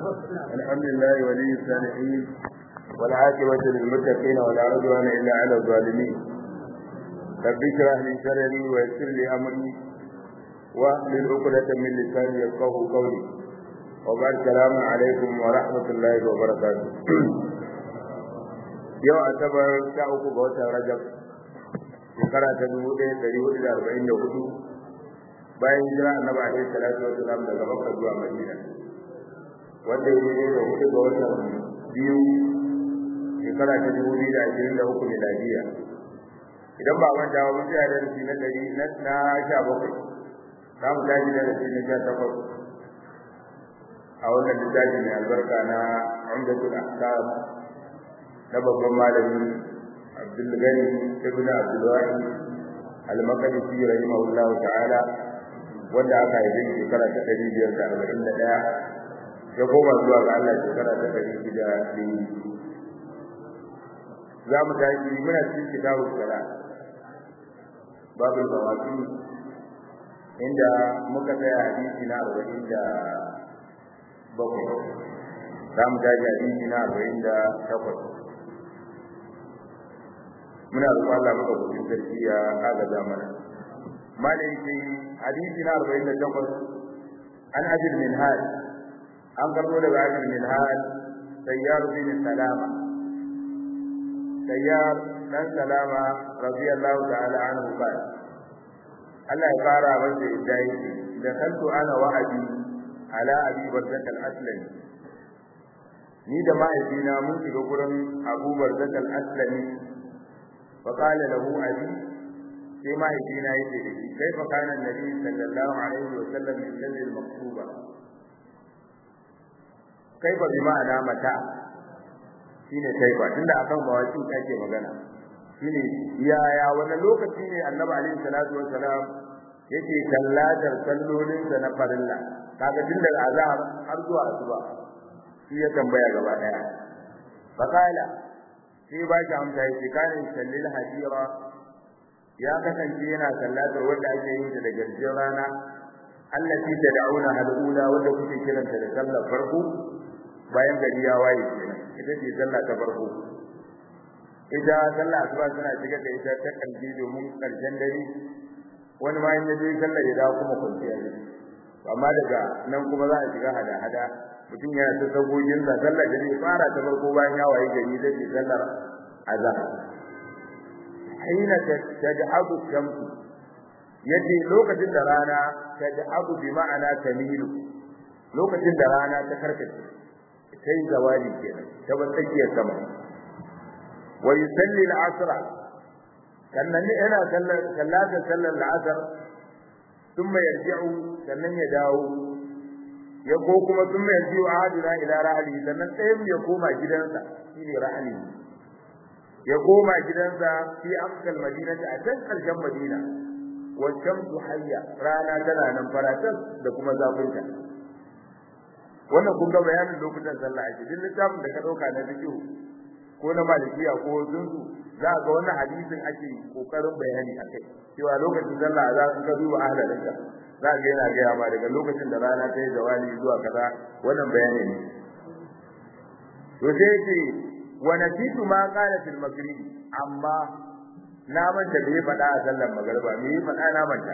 الحمد لله ولي الصالحين والعاقبة للمتقين ولا عدوان إلا على الظالمين رب اشرح لي صدري ويسر لي أمري واحلل عقدة من لساني يفقهوا قولي وبعد السلام عليكم ورحمة الله وبركاته yau asabar sha uku ga watan rajab shekara ta dubu ɗaya ɗari hudu da arba'in da hudu bayan hijira annabi alaihi salatu wa salam daga makka zuwa madina wanda ya yi da hudu ga watan biyu shekara ta dubu biyu da ashirin da uku miladiya idan ba manta ba mun tsaya darasi na ɗari na sha bakwai za mu tashi darasi na sha takwas a wannan littafi mai albarka na umdatul ahkam na babban malami Abdulgani ibn Abdulwahid al-Maqdisi rahimahullahu ta'ala wanda aka haife shekara ta ɗari biyar da arba'in da ɗaya ya koma zuwa ga Allah shekara ta ɗari shida da za mu tashi muna cikin kitabu sala babul mawaqi inda muka tsaya hadisi na arba'in da bakwai za mu tashi hadisi na arba'in da takwas muna roƙon Allah maka gudun sarki ya agaza mana malai ce hadisi na 48 an ajil min hal an karbo daga ajil min hal sayyar bin salama sayyar dan salama radiyallahu ta'ala anhu ba Allah ya fara masa yadda yake da kantu ana wa'adi ala abi barzak al-aslami ni da mahaifina mun shiga gurin Abu Barzak al-Aslami فقال له أبي sai mahaifina yake da shi kai fa kana nabi sallallahu alaihi wa sallam yusalli al-maktuba kai fa bi ma'ana mata shine kai fa tunda akan mawaki kake magana shine yaya wani lokaci ne annabi alaihi salatu wa salam yake sallatar sallolin sa na farilla kaga tun daga azhar har zuwa asuba shi ya tambaya gaba daya fa kala sai ba shi amsa yake kana sallil hadira ya kasance yana sallatar wanda ake yin ta da garjin rana allati tad'una al-ula wanda kuke kiranta da sallar farko bayan gari ya waye kenan ita ce sallah ta farko ita sallah asuba tana shiga da ita ta kalbi domin karshen dare wani ma in yaje sallar ya dawo kuma kwanciya ne amma daga nan kuma za a shiga hada hada mutum yana ta sagogin sa sallar da zai fara ta farko bayan ya waye gari zai yi sallar azhar aina tad'abu shamsu yace lokacin da rana tad'abu bi ma'ana tamilu lokacin da rana ta karkace sai zawali kenan ta tsakiyar sama wa yusalli al-asr sannan ne yana sallar sallata sallar al-asr thumma yarji'u sannan ya dawo ya ko kuma sun mai biyu ahaduna ila rahli sannan ɗayan ya koma gidansa shine rahli ya koma gidansa fi amsal madinati a can karshen madina wa shamsu hayya rana tana nan faratan da kuma zafinta wannan kun ga bayanin lokutan sallah ake duk littafin da ka dauka na fiqh ko na malikiya ko zunzu za ga wannan hadisin ake kokarin bayani akai cewa lokacin sallah za ka ga duba ahlalinka za ga yana gaya ma daga lokacin da rana ta yi zawali zuwa kaza wannan bayani ne to sai ce wa nasitu ma qala fil maghrib amma na manta da ya faɗa a sallar magriba me ya faɗa na manta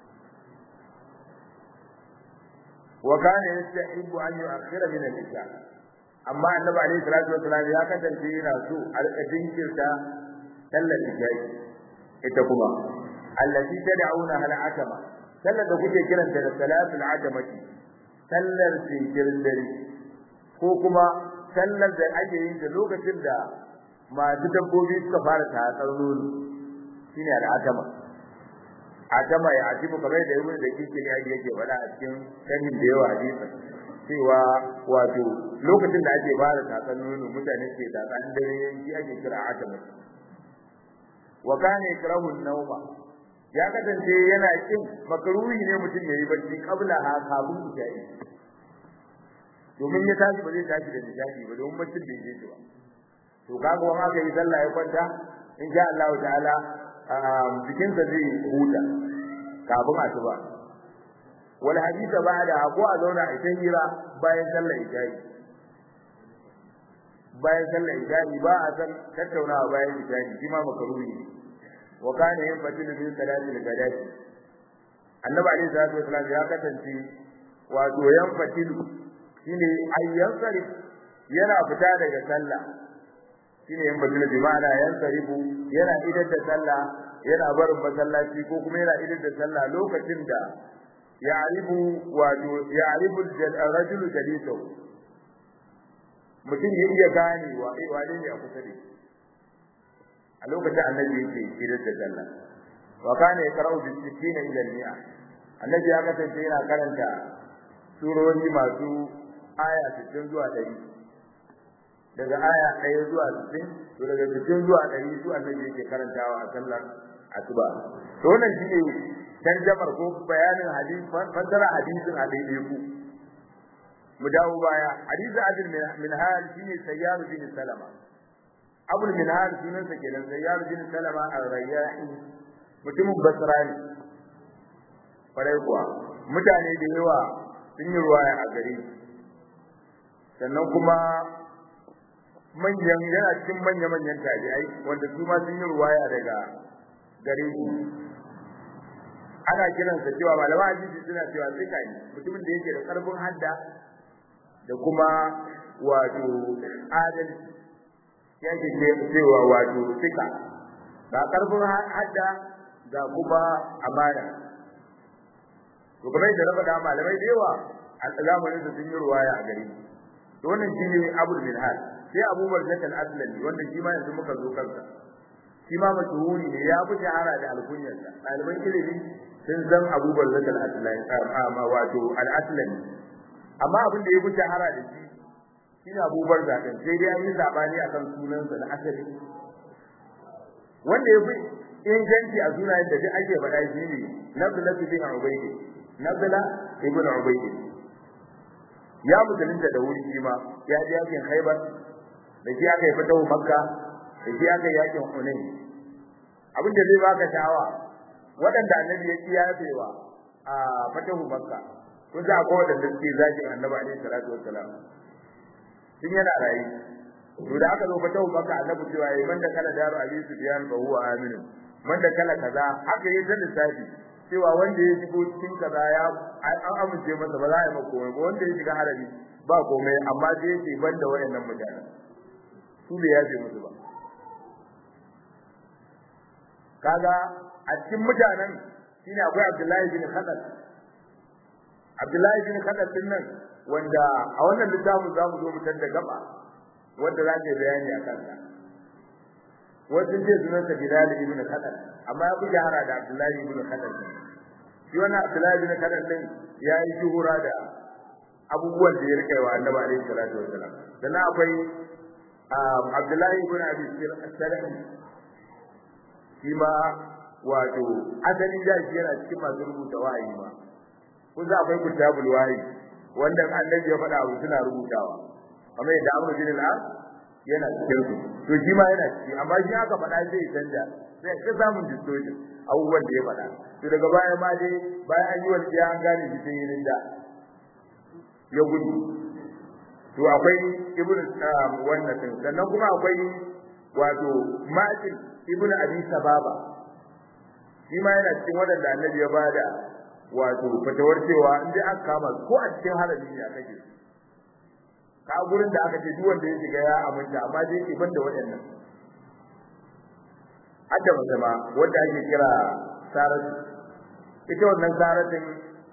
wa kana yastahibu an yu'akhkhira min al-isha amma annabi alayhi salatu wasallam ya kasance yana so a rika jinkirta sallar isha ita kuma allati tad'una hal atama sallar da kuke kiranta da salatul ajamati sallar sinkirin dare ko kuma sallar da ake yin ta lokacin da masu dabbobi suka fara tatsar nono shine al'ajama ajama ya ajibu kamar da ibnu da kike ne yake faɗa a cikin sanin da yawa hadisi cewa wato lokacin da ake fara tatsar nono mutane ke tatsan dare yanki ake kira ajama wa kana yakrahu an-nawma ya kasance yana kin makaruhi ne mutum yayi bacci kabla ha kafin isha'i domin ya tashi ba zai tashi da nishadi ba domin baccin bai je ba to kaga wani aka yi sallah ya kwanta in sha Allah ta'ala jikin sa zai huta kafin asuba wal hadisa ba'da ko a zauna a hira bayan sallar isha'i bayan sallar isha'i ba a san tattaunawa bayan isha'i shi ma makaruhi ne wa kana yin fatilu min salati al-ghadati annabi alaihi salatu wasallam ya kasance wato yan fatilu shine ayyan sarif yana fita daga sallah shine yan fatilu bi ma'ana yan sarifu yana idar da sallah yana barin masallaci ko kuma yana idar da sallah lokacin da ya'rifu wato ya'rifu ar-rajulu jalisahu mutum ya iya gane wa wane ne a kusa da shi a lokacin annabi yake idar da sallah wa kana yaqra'u bi sittina ila al-mi'a annabi ya kasance yana karanta surori masu aya 60 zuwa 100 daga aya 1 zuwa 60 to daga 60 zuwa 100 su annabi yake karantawa a sallar asuba to wannan shine tarjamar ko bayanin hadisi fasara hadisin a daidai ku mu dawo baya hadisi adil min hal shine sayyar bin salama abul min hal sunan sa kenan sayyar bin salama ar-rayyahi mutumin basra ne farai kuwa mutane da yawa sun yi ruwaya a gare sannan kuma manyan yana cikin manya manyan tabi'ai wanda su ma sun yi ruwaya daga gare shi ana kiransa cewa malaman hadisi suna cewa sika ne mutumin da yake da karfin hadda da kuma wato adalci yake cewa wato sika ga karfin hadda ga kuma amana to kuma da raba da malamai da yawa a zamanin da sun yi ruwaya a gare to wannan shine Abu Minhal sai Abu Barzat al-Aslami wanda shi ma yanzu muka zo kansa shi ma mashhuri ne ya fi shahara da alkunyarsa ɗaliban ilimi sun san Abu Barzat al-Aslami amma wato al-Aslami amma abin da ya fi shahara da shi shine Abu Barzat din sai dai an yi sabani akan sunansa na asali wanda ya fi inganci a sunayen da duk ake faɗa shi ne Nabla bin Ubaydi Nabla ibn Ubaydi ya musulunta da wuri shi ma ya ji yakin Khaibar da shi aka yi fatahu Makka da shi aka yi yakin Hunain abin da zai baka sha'awa waɗanda annabi ya kiyafewa a fatahu Makka kun sa akwai waɗanda suke zakin annabi alaihi salatu wassalam tun yana rayu to da aka zo fatahu Makka annabi cewa yayi man da kala daru abi sufyan fa huwa aminu man da kala kaza haka yayi da lissafi cewa wanda ya shigo cikin kaza ya an amince masa ba za a yi maka komai ba wanda ya shiga harabi ba komai amma sai ya ce ban da wayannan mutane su bai yafe musu ba kaga a cikin mutanen shine akwai Abdullahi bin Khadad Abdullahi bin Khadad din nan wanda a wannan littafin zamu zo mu tada gaba wanda za ke bayani a kansa wajen ce sunan sa Bilal ibn Khadad amma ya fi shahara da Abdullahi ibn Khadad shi wannan Abdullahi ibn Khadad din ya yi shuhura da abubuwan da ya rike wa Annabi alaihi salatu wasalam sannan akwai Abdullahi ibn Abi Sarh shi ma wato asali da shi yana cikin masu rubuta wahayi ma kun za akwai kitabul wahayi wanda annabi ya faɗa abu suna rubutawa amma yadda Amr bin al-As yana cikin su to shi ma yana ciki amma shi aka faɗa sai canja sai ka samun distortion abubuwan da ya faɗa to daga baya ma dai bayan an yi walƙiya an gane shi sai yin da ya gudu to akwai ibn wannan din sannan kuma akwai wato ma'il ibn abi sababa shi ma yana cikin wadanda annabi ya bada wato fatawar cewa in dai aka kama ko a cikin harami ne aka ce ka gurin da aka ce duk wanda ya shiga ya aminta amma dai ke banda waɗannan hadda mace ma wanda ake kira saratu ita wannan saratin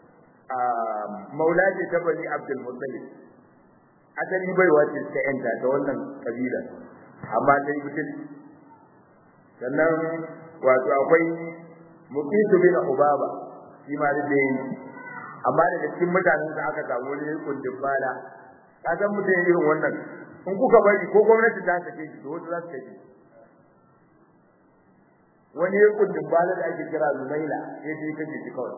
maula ce ta bani abdul muttalib asali baiwa ce ta yanta ta wannan kabila amma ta yi mutum sannan wato akwai muqitu bin ubaba shi ma da dai amma daga cikin mutanen da aka samu wani kundin bala ka san mutum irin wannan in kuka bari ko gwamnati ta sake shi to wasu za su sake wani kundin bala da ake kira zumaila sai dai kace shi kawai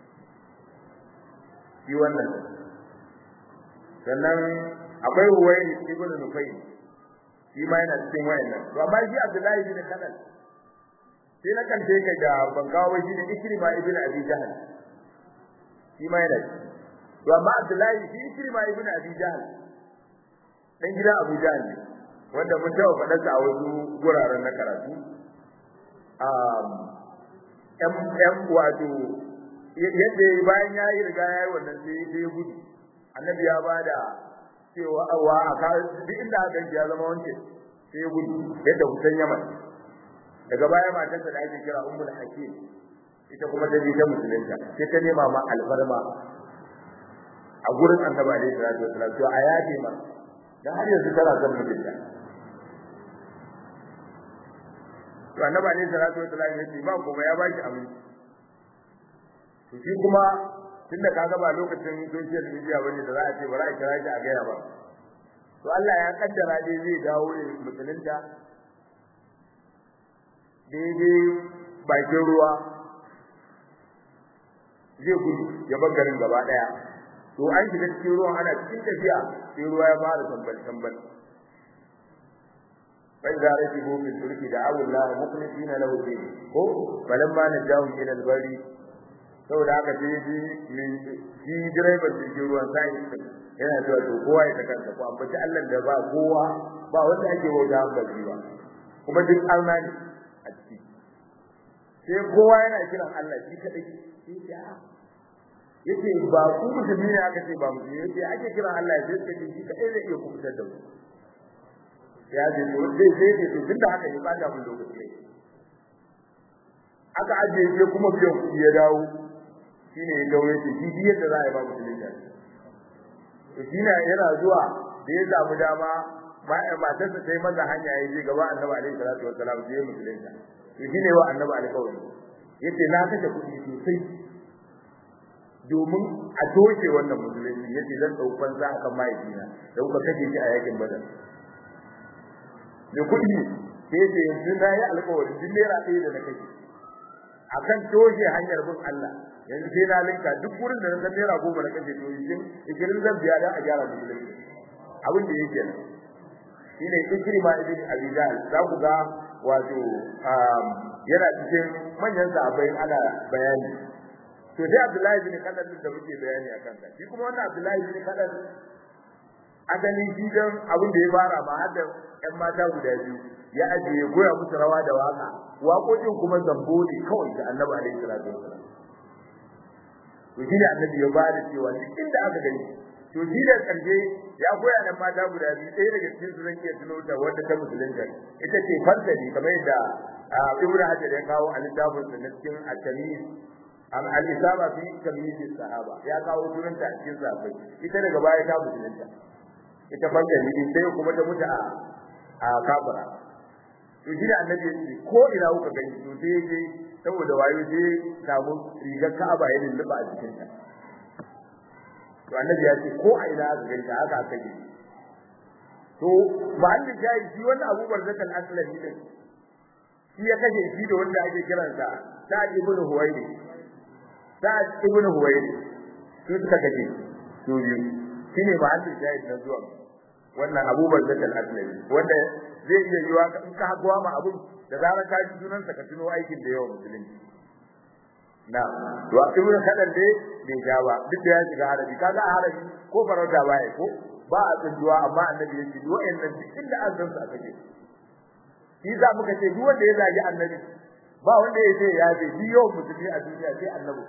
shi wannan sannan akwai huwaini ibn nufayl shi ma yana cikin wayannan to amma shi Abdullahi bin Khalal sai na kante kai da bangawa shi ne Ikrima ibn Abi Jahl shi ma yana to amma Abdullahi shi Ikrima ibn Abi Jahl dan gidan Abu Jahl ne wanda mun taɓa faɗarsa a wasu guraren na karatu ‘yan wato yadda bayan ya yi riga ya yi wannan sai ya gudu annabi ya ba da cewa awa a kawo duk inda aka ya zama wanke sai ya gudu yadda kusan yaman daga baya matarsa da ake kira ummul hakim ita kuma ta ta musulunta sai ta nema ma alfarma a gurin annabi alaihi salatu wasallam to a yafe ma dan har yanzu tana son mutunta to annabi alaihi salatu wasallam ya ce ba kuma ya baki aminci to shi kuma tunda kaga ba lokacin social media bane da za a ce bari a kira shi a gaya ba to Allah ya kaddara dai zai dawo ne musulunta daidai bakin ruwa zai gudu ya bar garin gaba daya to an shiga cikin ruwan ana cikin tafiya sai ruwa ya fara tambal tambal فإذا ركبوا في الفلك دعوا الله مخلصين له الدين ko falamma najahum ila al-bari saboda haka sai ji shi direban jirgin ruwan sai yana cewa to kowa ya taka ko ambaci Allah da ba kowa ba wanda ake wauta ba ba kuma duk Allah ne a ciki sai kowa yana kiran Allah shi kadai sai ya yace ba ku musulmi ne aka ce ba musulmi yace ake kiran Allah sai kace shi kadai zai iya kubutar da mu ya ce to sai sai ce to tunda haka ne ba da mun lokaci ne aka ajiye shi kuma biyan kuɗi ya dawo shine ya dawo yace shi biyar da za a yi ba musulunci to shi ne yana zuwa da ya samu dama matarsa ta yi masa hanya ya je gaba annabi alaihi salatu wassalam sai ya musulunta to shine wa annabi alƙawari yace na kashe kuɗi sosai domin a toshe wannan musulunci yace zan ɗaukan za a kan mahaifina da kuka kashe shi a yakin badar da kuɗi sai ce yanzu na yi alƙawarin duk naira ɗaya da na kashe akan toshe hanyar bin Allah yanzu sai na linka duk wurin da na san naira goma na kashe to yin ikirin zan biya da a gyara musulunci abin da yake nan shine ikrima ibn abi jahl za ku ga wato yana cikin manyan sahabbai ana bayani to sai abdullahi ibn kadar da muke bayani akan sa shi kuma wannan abdullahi ibn kadar asalin shi dan abin da ya fara ma har da ƴan mata guda biyu ya ajiye goya musu rawa da waka waƙoƙin kuma zambo ne kawai da annabi alaihi salatu wasallam to shi ne annabi ya ba da cewa duk inda aka gani to shi da karshe ya goya nan mata guda biyu ɗaya daga cikin su zan iya tuno ta wanda ta musulunta ita ce fardani kamar yadda ibnu hajar ya kawo a littafin sa na cikin at-tamyiz am al-isaba fi tamyiz sahaba ya kawo sunanta a cikin sahabbai ita daga baya ta musulunta ita fardani din sai kuma ta mutu a a kafara to shi da annabi ya ce ko ina kuka gani to sai je saboda wayo je samu rigar Ka'aba ya lulluba a cikin ta to annabi ya ce ko a ina aka gani ta haka aka yi to mahallin jayi shi wannan Abu Barzakal Aslami din shi ya kashe shi da wanda ake kiransa Sa'ad ibn Huwaydi Sa'ad ibn Huwaydi su suka kashe to biyu shine mahallin jayi na zuwa wannan Abu Barzakal Aslami wanda zai iya yiwa in ka hakuwa ma abun da zarar ka ji sunan sa ka tuno aikin da yawa musulunci na to a ibn kadan dai bai ja ba duk da ya shiga harabi kaga a harabi ko farauta baya ko ba a tsinduwa amma annabi ya ce duk wayannan duk inda an san sa kake shi za muka ce duk wanda ya zagi annabi ba wanda ya ce ya ce duk yawan musulmi a duniya sai annabi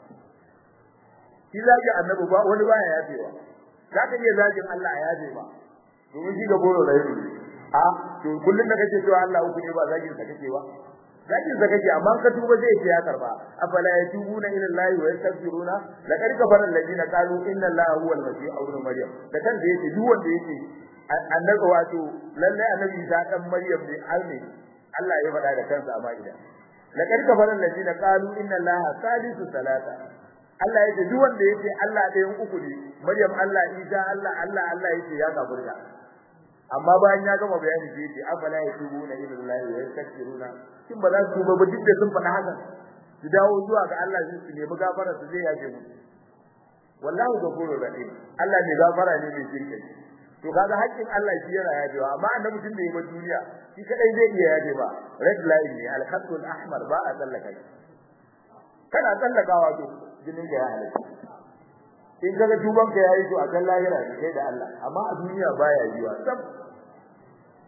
shi zagi annabi ba wani baya yafewa za ka iya zagin Allah a yafe ba domin shi ga goro da yake a to kullun da kake cewa Allah uku ne ba zagin sa kake ba zagin sa kake amma ka tuba zai ce ya karba afala yatubuna ila Allah wa yastaghfiruna laqad kafara alladina qalu inna Allah huwa al-masih ibn maryam da kan da yake duk wanda yake annabi wato lalle annabi Isa dan maryam ne alne Allah ya faɗa da kansa a ma'ida laqad kafara alladina qalu inna Allah salisu salata Allah yake duk wanda yake Allah ɗayan uku ne maryam Allah Isa Allah Allah Allah yake ya kafirta amma bayan ya gama bayani sai yace afala yatubuna ila Allah wa yastaghfiruna kin ba za su tuba ba duk da sun faɗa haka su dawo zuwa ga Allah su su nemi gafara su zai yaje mu wallahu ghafurur rahim Allah ne gafara ne mai shirke to kaga haƙƙin Allah shi yana yajewa amma annabi tun da yaba duniya shi kadai zai iya yaje ba red line ne al-khatul ahmar ba a tsallaka kana tsallakawa to jinin ka ya halatta in kaga tuban ka yayi to a kan lahira ne kai da Allah amma a duniya baya yiwa sab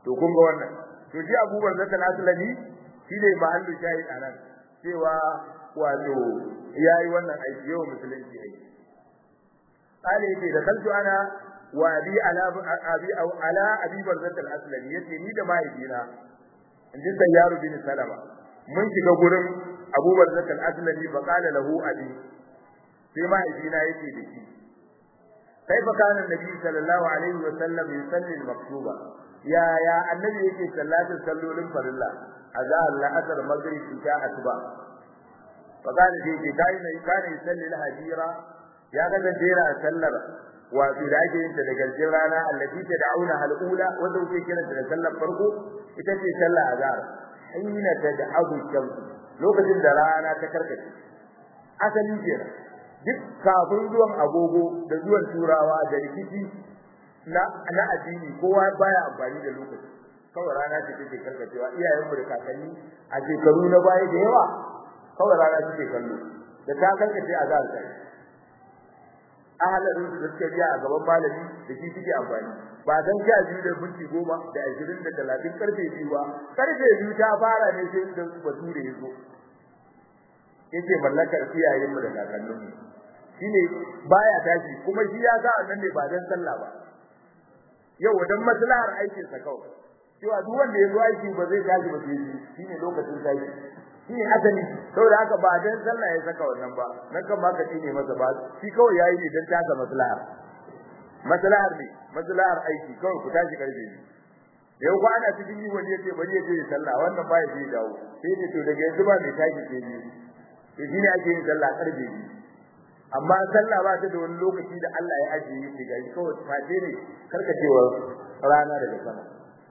to kun ga wannan to shi Abu Bakar al-Aslami shi ne mahallu shahid anan cewa wato yayi wannan aiki yau musulunci aiki قال يجي دخلت انا وابي على ابي او على ابي برزة الاسلمي yace ni da mahaifina inji sayyaru bin salama mun shiga gurin Abu Barzat al-Aslami fa qala lahu abi sai mahaifina yace da shi كيف كان النبي صلى الله عليه وسلم يصلي المكتوبة يا يا النبي yake sallatin sallolin farilla azhar la'asar maghrib isha asuba فقال دي kai ne kana yusalli al-hajira ya ga jera sallar wato da ake yin ta da garjin rana allati ta da'una al-ula wanda kuke kiran ta da sallar farko ita ce sallar azhar hina tad'abu shams lokacin da rana ta karkace asali kenan duk kafin zuwan agogo da zuwan turawa da rikici na na addini kowa baya amfani da lokaci kawai rana ce take karkacewa iyayenmu da kakanni a shekaru na baya da yawa kawai rana take kallo da ta karkace a zahar sai ahalin da suka biya a gaban malami da shi suke amfani ba dan sha biyu da minti goma da ashirin da talatin karfe biyu ba karfe biyu ta fara ne sai da bature ya zo yake mallakar iyayenmu da kakanninmu shine baya tashi kuma shi ya sa annan ne ba dan sallah ba yau wadan maslahar aikin sa kawai cewa duk wanda ya zo aiki ba zai tashi ba sai shine lokacin tashi shine asali saboda haka ba dan sallah ya saka wannan ba nan kan ma ka tine masa ba shi kawai yayi ne dan taka maslahar maslahar ne maslahar aiki kawai ku tashi karfe ne da yau ana cikin yi wani yace bari yace ya sallah wannan ba ya je dawo sai ne to daga yanzu ba mai tashi sai ne to shine ake yin sallah karfe ne amma sallah ba ta da wani lokaci da Allah ya ajiye shi ga kawai fate ne karkacewar rana daga sama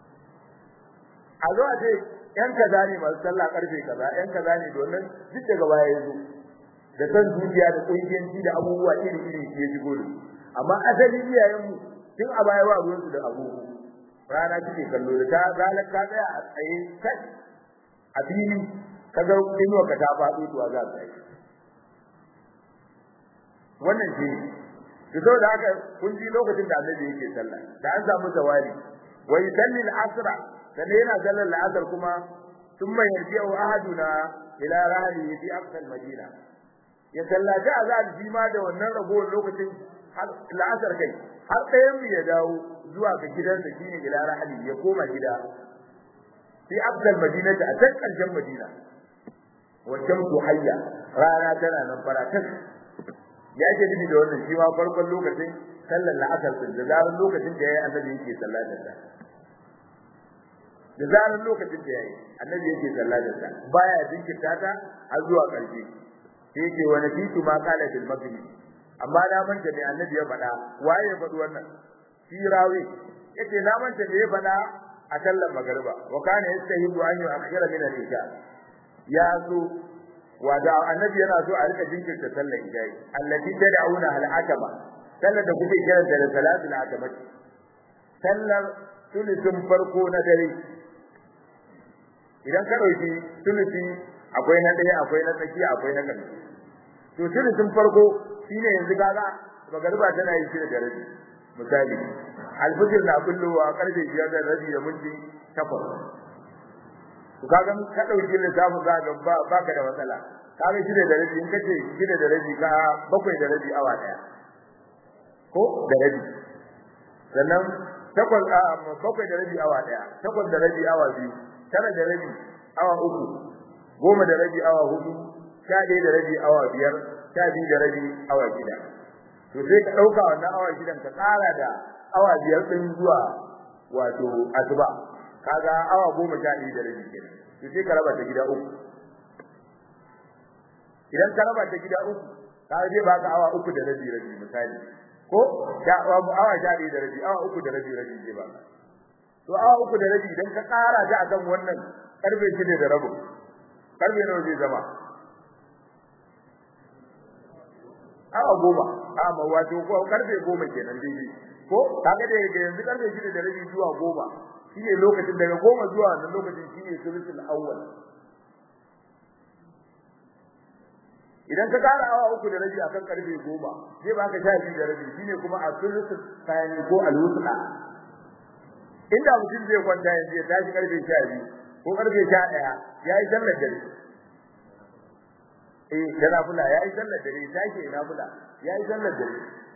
a zo a ce yan kaza ne masu sallah karfe kaza yan kaza ne domin duk daga baya ya zo da san zuciya da kungiyanci da abubuwa iri iri ke shigo da amma asali iyayen mu tun a baya ba ruwansu da abu rana kike kallo da ta ranar ka tsaya a tsaye kai a fili kaga inuwa ka ta faɗo to za ka yi wannan shi to saboda haka kun ji lokacin da annabi yake sallah da an samu zawali wa yusalli al-asra sannan yana sallar al-asr kuma thumma yarji'u ahaduna ila rahlihi fi aqsa al-madina ya sallaci azan shi ma da wannan ragowar lokacin al-asr kai har ɗayan mu ya dawo zuwa ga gidansa shine ila rahli ya koma gida fi aqsa al-madina a can ƙarshen madina wa shamsu hayya rana tana nan faratas ya ce dubi da wannan shi ma farkon lokacin sallar la'asar din da zaran lokacin da yayi annabi yake sallatar da da zaran lokacin da yayi annabi yake sallatar da baya jinkirta ta har zuwa ƙarshe sai yake wa nabitu ma qala bil maghrib amma na manta ne annabi ya faɗa waye ya faɗi wannan shi rawi yace na manta ne ya faɗa a sallar magriba wa kana yastahibu an yu'akhkhira min al-isha ya zo wada annabi yana so a rika jinkirta sallar idai allati tad'una al-atama sallar da kuke kira da salatul atama sallar sulusun farko na dare idan ka dauki sulusi akwai na daya akwai na tsakiya akwai na ƙarshe to sulusun farko shine yanzu kaga magariba tana yi shida da rabi misali alfajir na kullowa karfe 5 da rabi da minti 8 to kaga ka dauki lissafin za ga ba baka da matsala kaga shida da rabi in kace shida da rabi ka bakwai da rabi awa daya ko da rabi sannan takwas a bakwai da rabi awa daya takwas da rabi awa biyu tara da rabi awa uku goma da rabi awa hudu sha ɗaya da rabi awa biyar sha biyu da rabi awa shida to sai ka ɗauka wannan awa shidan ka ƙara da awa biyar ɗin zuwa wato asuba kaga awa goma sha ɗaya da rabi kenan to sai ka raba ta gida uku idan ka raba ta gida uku kaga zai baka awa uku da rabi rabi misali ko da awa sha ɗaya da rabi awa uku da rabi rabi zai baka to awa uku da rabi idan ka ƙara ta akan wannan karfe shida da rabu karfe nawa zai zama awa goma amma wato ko karfe goma kenan daidai ko kaga da yanzu karfe shida da rabi zuwa goma shine lokacin daga goma zuwa wannan lokacin shine sulusul awwal idan ka kara awa uku da rabi akan karfe goma zai baka sha biyu da rabi shine kuma a sulusul thani ko al-wusla inda mutum zai kwanta yanzu ya tashi karfe 12 ko karfe 11 yayi sallar dare eh yana fula yayi sallar dare tashi yana fula yayi sallar dare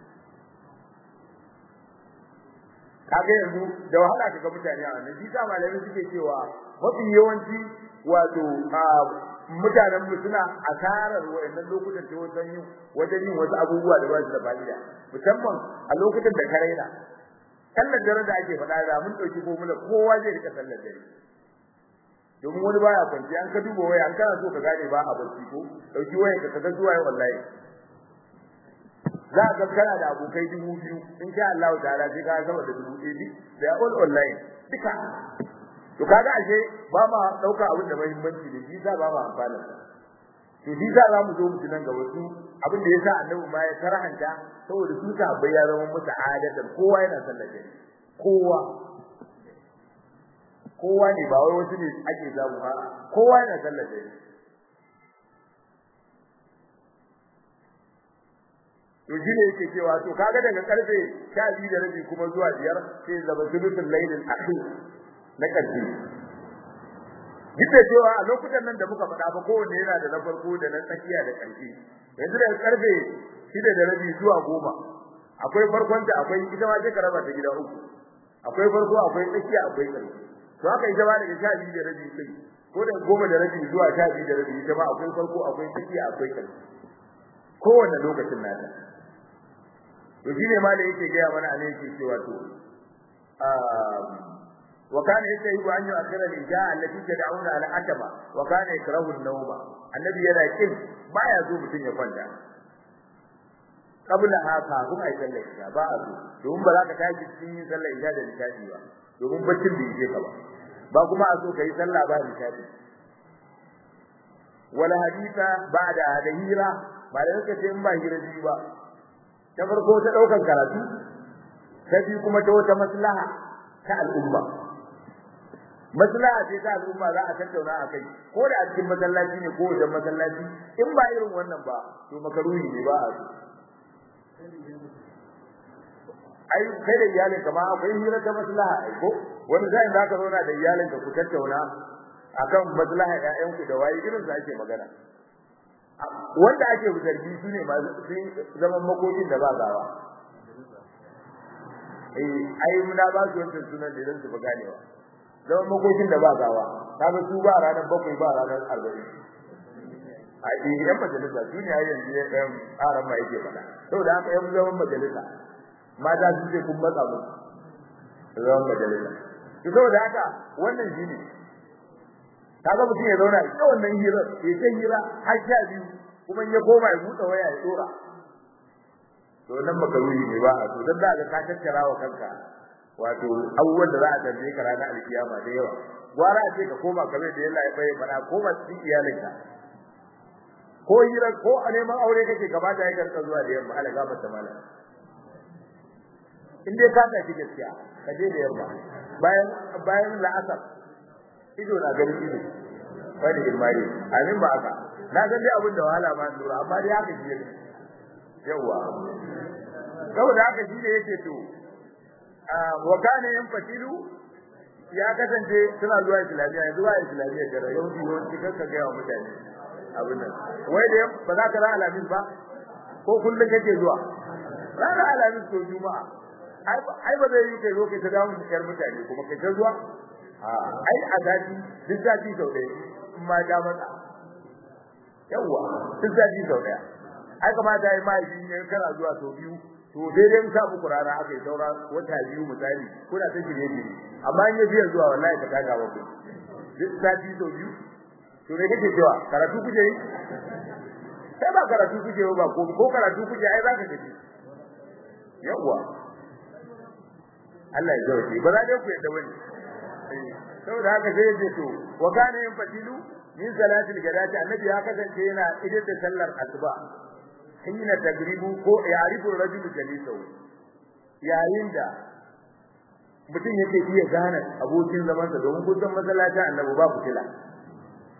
kaga yanzu da wahala kaga mutane a wannan shi sa malamai suke cewa mafi yawanci wato mutanen mu suna asarar wayannan lokutan ta wajen yin wajen yin wasu abubuwa da ba su da fa'ida musamman a lokutan da ka raina sallar dare da ake faɗa da mun dauki ko mun kowa zai rika sallar dare domin wani baya kwanci an ka duba waya an kana so ka gane ba a barci ko dauki waya ka kaga zuwa wallahi za ka kana da abokai dubu biyu in sha Allah ta'ala sai ka zama da dubu ɗaya da all online duka to kaga ashe ba ma dauka abin da muhimmanci da shi za ba ma amfana to shi za za mu zo mu tunan ga wasu abin da yasa annabi ma ya karahanta saboda su ta ya zama musu adatan kowa yana sallar dare kowa kowa ne ba wai wasu ne ake zamu ba kowa yana sallar dare to shi ne yake cewa to kaga daga karfe 12 da rabi kuma zuwa biyar sai zaba sulutul lailil akhir na ƙarshe duk da cewa a lokutan nan da muka faɗa ba kowanne yana da na farko da na tsakiya da ƙarshe yanzu daga karfe shida da rabi zuwa goma akwai farkon da akwai ita ma sai ka raba ta gida uku akwai farko akwai tsakiya akwai ƙarshe to haka ita ma daga sha biyu da rabi sai ko da goma da rabi zuwa sha biyu da rabi ita ma akwai farko akwai tsakiya akwai ƙarshe kowanne lokacin nata to shine ma da yake gaya mana a ne yake cewa to وكان يستحب أن يؤخر الإجاء التي تدعون على أتبا وكان يكره النوم النبي يلا كن ما يزوم متن يفندا قبل هذا هم أي صلى الإجاء بعض domin ba za ka tashi cikin yin sallar isha da nishadi ba domin baccin bai je ka ba ba kuma a so ka yi sallah ba nishadi wala hadisa ba da da hira ba da yake ce in ba hira ji ba ta farko ta daukan karatu ta biyu kuma ta wata maslaha ta al'umma maslaha ce ta al'umma za a tattauna a kai ko da a cikin masallaci ne ko wajen masallaci in ba irin wannan ba to makaruhi ne ba a so ai kai da iyalin ka ma akwai hira ta maslaha ai ko wani zai da ka zauna da iyalin ka ku tattauna akan maslaha ƴaƴan ku da waye irin da ake magana wanda ake zargi su ne masu zaman makokin da ba gawa eh ai muna ba su wancan sunan da idan su ba ganewa zaman makokin da ba gawa kaga su ba ranar bakwai ba ranar arba'in a yan majalisa su ne yanzu ya ɗayan tsarin ma yake faɗa saboda haka yan zaman majalisa mata su ce kun matsa musu zaman majalisa to saboda haka wannan shi ne kaga mutum ya zauna ita wannan hira ya ce hira har sha biyu kuma ya koma ya buɗe waya ya tsora to nan makaruri ne ba a to dan da ka tattara wa kanka wato abubuwan da za a tambaye ka ranar alkiyama da yawa gwara a ce ka koma kamar da Allah ya bai fada koma cikin iyalinka ko hira ko a neman aure kake kamata ya karka zuwa da yamma ala gafar ta mala in dai ka tafi gaskiya ka je da yamma bayan bayan la'asar ido na ganin ido wani ilmari amin ba haka na san dai abin da wahala ma lura amma dai haka shi ne yawa saboda haka shi ne yake to wa kana yanfatilu ya kasance suna zuwa islamiyya yanzu ba islamiyya da yawanci yawanci kanka ga yawa mutane abin nan wai da ba za ka ra alamin ba ko kullun kake zuwa ranar alamin to juma'a ai ba zai yi kai zo kai ta dawo da mutane kuma kai ta zuwa ai a gadi duk zafi sau ɗaya in ma ja mata yawwa duk zafi sau ɗaya ai kamata ai mahaifi ne kana zuwa sau biyu to daidai in sa muku rana aka yi saura wata biyu misali kuna ta shirye shirye amma in ya biya zuwa wallahi ka kaga ba ku duk zafi sau biyu to me kake cewa karatu kuje yi sai ba karatu kuje ba ko ko karatu kuje ai zaka tafi yawwa Allah ya zauke ba za dai ku yadda bane saboda haka sai yace to wa kana yin fatilu min salatil gadati annabi ya kasance yana idan da sallar asuba hina tagribu ko ya'rifu rajulu jalisahu yayin da mutum yake iya gane abokin zaman sa domin kusan masallaci annabi ba fitila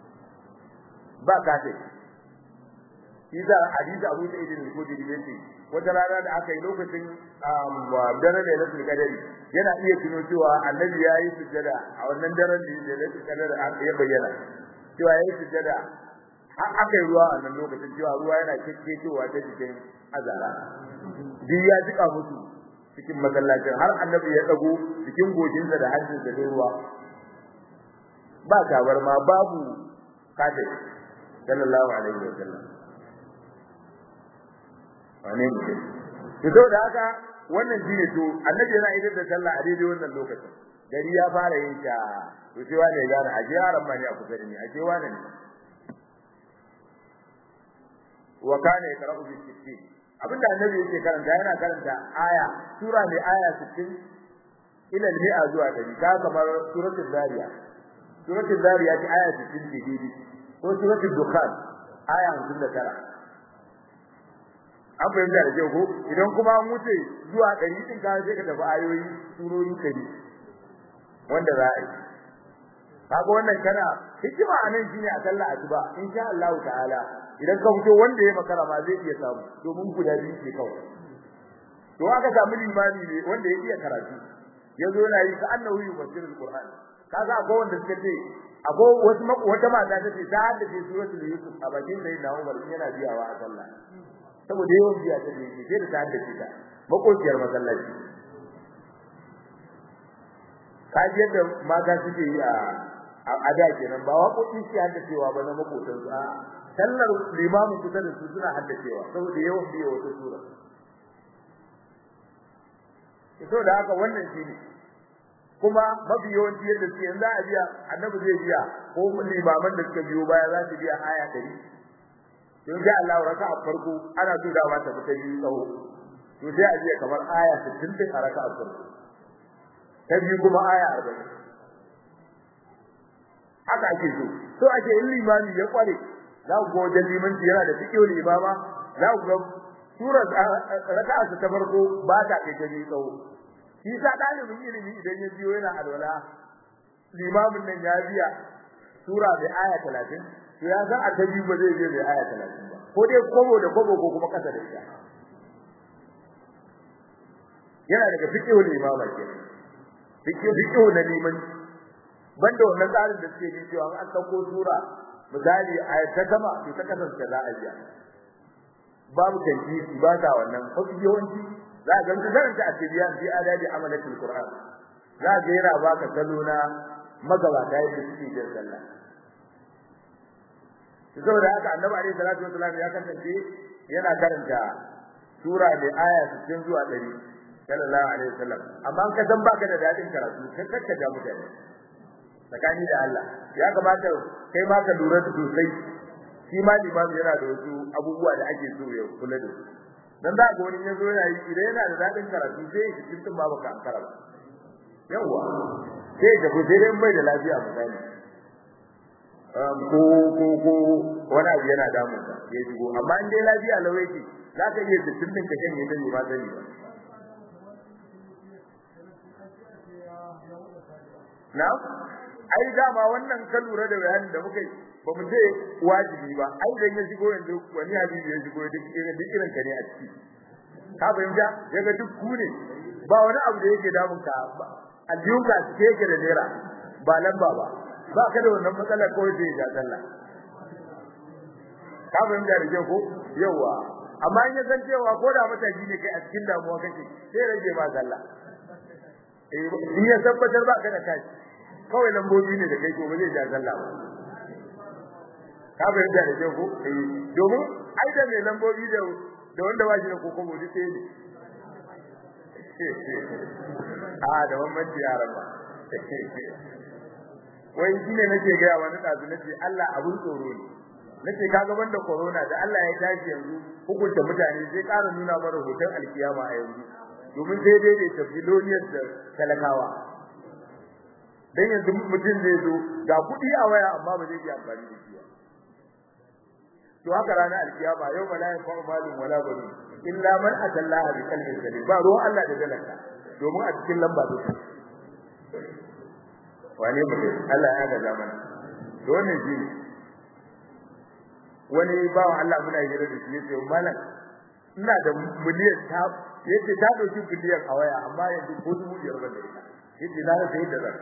ba kafe Iza hadisi Abu Sa'id al-Khudri yace wata rana da aka yi lokacin daren da ya kadari yana iya tuno cewa annabi ya yi sujjada a wannan daren da ya kadari ya bayyana cewa ya yi sujjada har aka yi ruwa a nan lokacin cewa ruwa yana kekkecewa ta cikin azara duk ya jika musu cikin masallacin har annabi ya dago cikin gojinsa da hancinsa da ruwa ba tabarma babu kafir sallallahu alaihi wa sallam wane ne to da haka wannan shine to annabi yana idar da sallah a daidai wannan lokacin gari ya fara yin ta to sai wani ya gane aje yaran ma ne a kusa da ni aje wani ne wa kana yaqra'u bi sittin abinda annabi yake karanta yana karanta aya sura mai aya 60 ila al-mi'a zuwa 100 ka kamar suratul zariyat suratul zariyat aya 60 ce dai ko suratul dukhan aya 59 an fahimta da kyau ko idan kuma an wuce zuwa 100 din ka sai ka tafi ayoyi surori 100 wanda za a yi kaga wannan kana hikima anan shine a sallah asuba insha Allah ta'ala idan ka fito wanda ya makara ma zai iya samu domin guda biyu ke kawai to aka samu limami ne wanda ya iya karatu yazo yana yi ka annahu yufsirul qur'an kaga akwai wanda suka ce akwai wasu wata mata ta ce ta haddace suratul yusuf a bakin sai na Umar yana biyawa a sallah saboda yawan biya ta ne sai da ta haddace ta makociyar masallaci kaji yadda mata suke yi a a da kenan ba waƙoƙi su haddacewa ba na makotan su a sallar limamin kusa da su suna haddacewa saboda yawan biya wata sura to da haka wannan shine kuma mafi yawanci yadda suke yanzu a biya annabi zai biya ko limaman da suka biyo baya za su biya aya ɗari don sai Allah raka a farko ana so da ba ta fita biyu tsawo to sai a biya kamar aya 60 din a raka a farko ta biyu kuma aya 40 haka ake so so ake in limami ya kware za ku ga wajen limanci yana da fiƙiyar limama za ku ga surar raka'a ta farko ba ta kai ta biyu tsawo shi sa dalibin ilimi idan ya biyo yana alwala limamin nan ya biya sura bai aya 30 to ya san a ta biyu ba zai je bai aya 30 ba ko dai kobo da kobo ko kuma kasa da ita yana daga fiqhul imama ke fiqhu fiqhu na liman banda wannan tsarin da suke yi cewa an dauko sura misali aya ta sama to ta kasance za a biya babu tanjisi ba ta wannan mafi yawanci za ga mutum karanta a tibiyan fi adadi amalatul qur'an za ga yana baka salo na magabata yadda suke jin sallah saboda haka annabi alaihi salatu wasallam ya kasance yana karanta sura da aya 60 zuwa 100 sallallahu alaihi wasallam amma an kasan baka da dadin karatu kai kakka da mutane tsakani da Allah ya kamata kai ma ka lura da sosai shi ma limami yana da wasu abubuwa da ake so ya kula da su dan za ga wani yazo yana yi idan yana da dadin karatu sai ya cikin ba baka ankara ba yawa sai da ku sai dai bai da lafiya misali ko ko ko wani abu yana damun ka ya shigo amma in dai lafiya lawai ce za ka iya cikin din ka shanye da ba sani ba na ai dama wannan ka lura da bayanin da muka yi ba mu ce wajibi ba ai dan ya shigo yanzu wani hadisi ya shigo duk irin duk irin ka ne a ciki ka fahimta daga duk ku ne ba wani abu da yake damun ka aljiyunka cike yake da naira ba lamba ba ba ka da wannan matsalar ko sai ya sallah ka fahimta da kyau ko yawa amma in ya san cewa ko da mataji ne kai a cikin damuwa kake sai rage ma sallah eh in ya tabbatar ba ka da kashi kawai lambobi ne da kai ko ba zai ja sallah ba ka fahimta da kyau ko eh domin ai da mai lambobi da da wanda ba shi da kokobo duk sai ne a da bambanci yaran ba wai shine nake ga wani dazu nace Allah abun tsoro ne nace kaga banda corona da Allah ya tashi yanzu hukunta mutane sai ƙara nuna mana hoton alkiyama a yanzu domin sai dai da tafiloniyar da talakawa dan yanzu mutum zai zo ga kuɗi a waya amma ba zai iya amfani da shi ba to haka ranar alkiyama yau ma la yanfa'u malun wala banun illa man atallaha bi qalbin salim ba ruwan Allah da dalaka domin a cikin lamba take wane mutum Allah ya ga zaman to wannan shi wani bawa Allah muna hira da shi yace malam ina da miliyan ta yace ta dauki miliyan a waya amma yanzu ko dubu biyar ban da ita yace na rasa yadda zan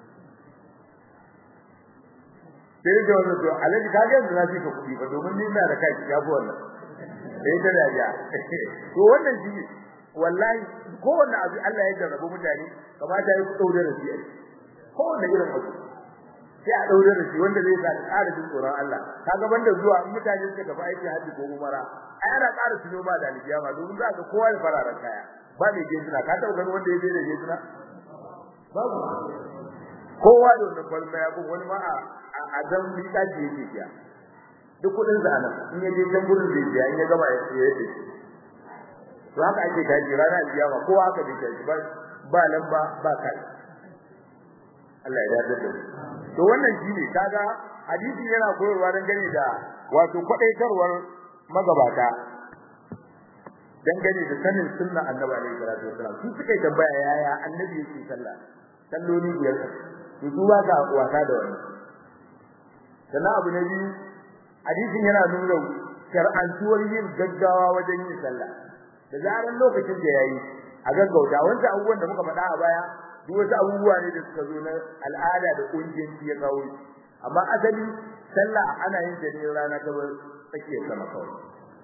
sai da wannan to alaji ka ga yanzu na fika kuɗi ba domin ni ina da kai ya fi wannan sai ta dariya to wannan shi wallahi kowanne abu Allah ya jarrabu mutane kamata ya daure da shi kowanne irin abu sai a daure da shi wanda zai sa ka ƙara jin tsoron Allah kaga banda zuwa in mutane suka tafi aiki haji ko umara ai ana ƙara tuno ba da alkiyama domin za ka kowa da fararen kaya ba mai gejina ka taɓa ganin wanda ya je da gejina babu kowa da wannan kwalma ya bin wani ma a dan mika ji yake biya duk kudin sa nan in ya je can gurin zai biya in ya gama ya yi to haka ake tashi rana alkiyama kowa haka bai tashi ba ba lamba ba kai Allah ya yarda da to wannan shine kaga hadisi yana koyarwa dan gane da wato kwadaitarwar magabata dan gane da sanin sunnar annabi alaihi salatu wasallam su suka tambaya yaya annabi yake sallah salloli biyar to su ba ka wasa da wannan sannan abu na biyu hadisin yana nuna shar'antuwar yin gaggawa wajen yin sallah da zaran lokacin da yayi a gaggauta wanda abubuwan da muka faɗa a baya duk wasu abubuwa ne da suka zo na al'ada da kungiyanci ya kawo amma asali sallah ana yin ta ne rana ta tsakiyar sama kawai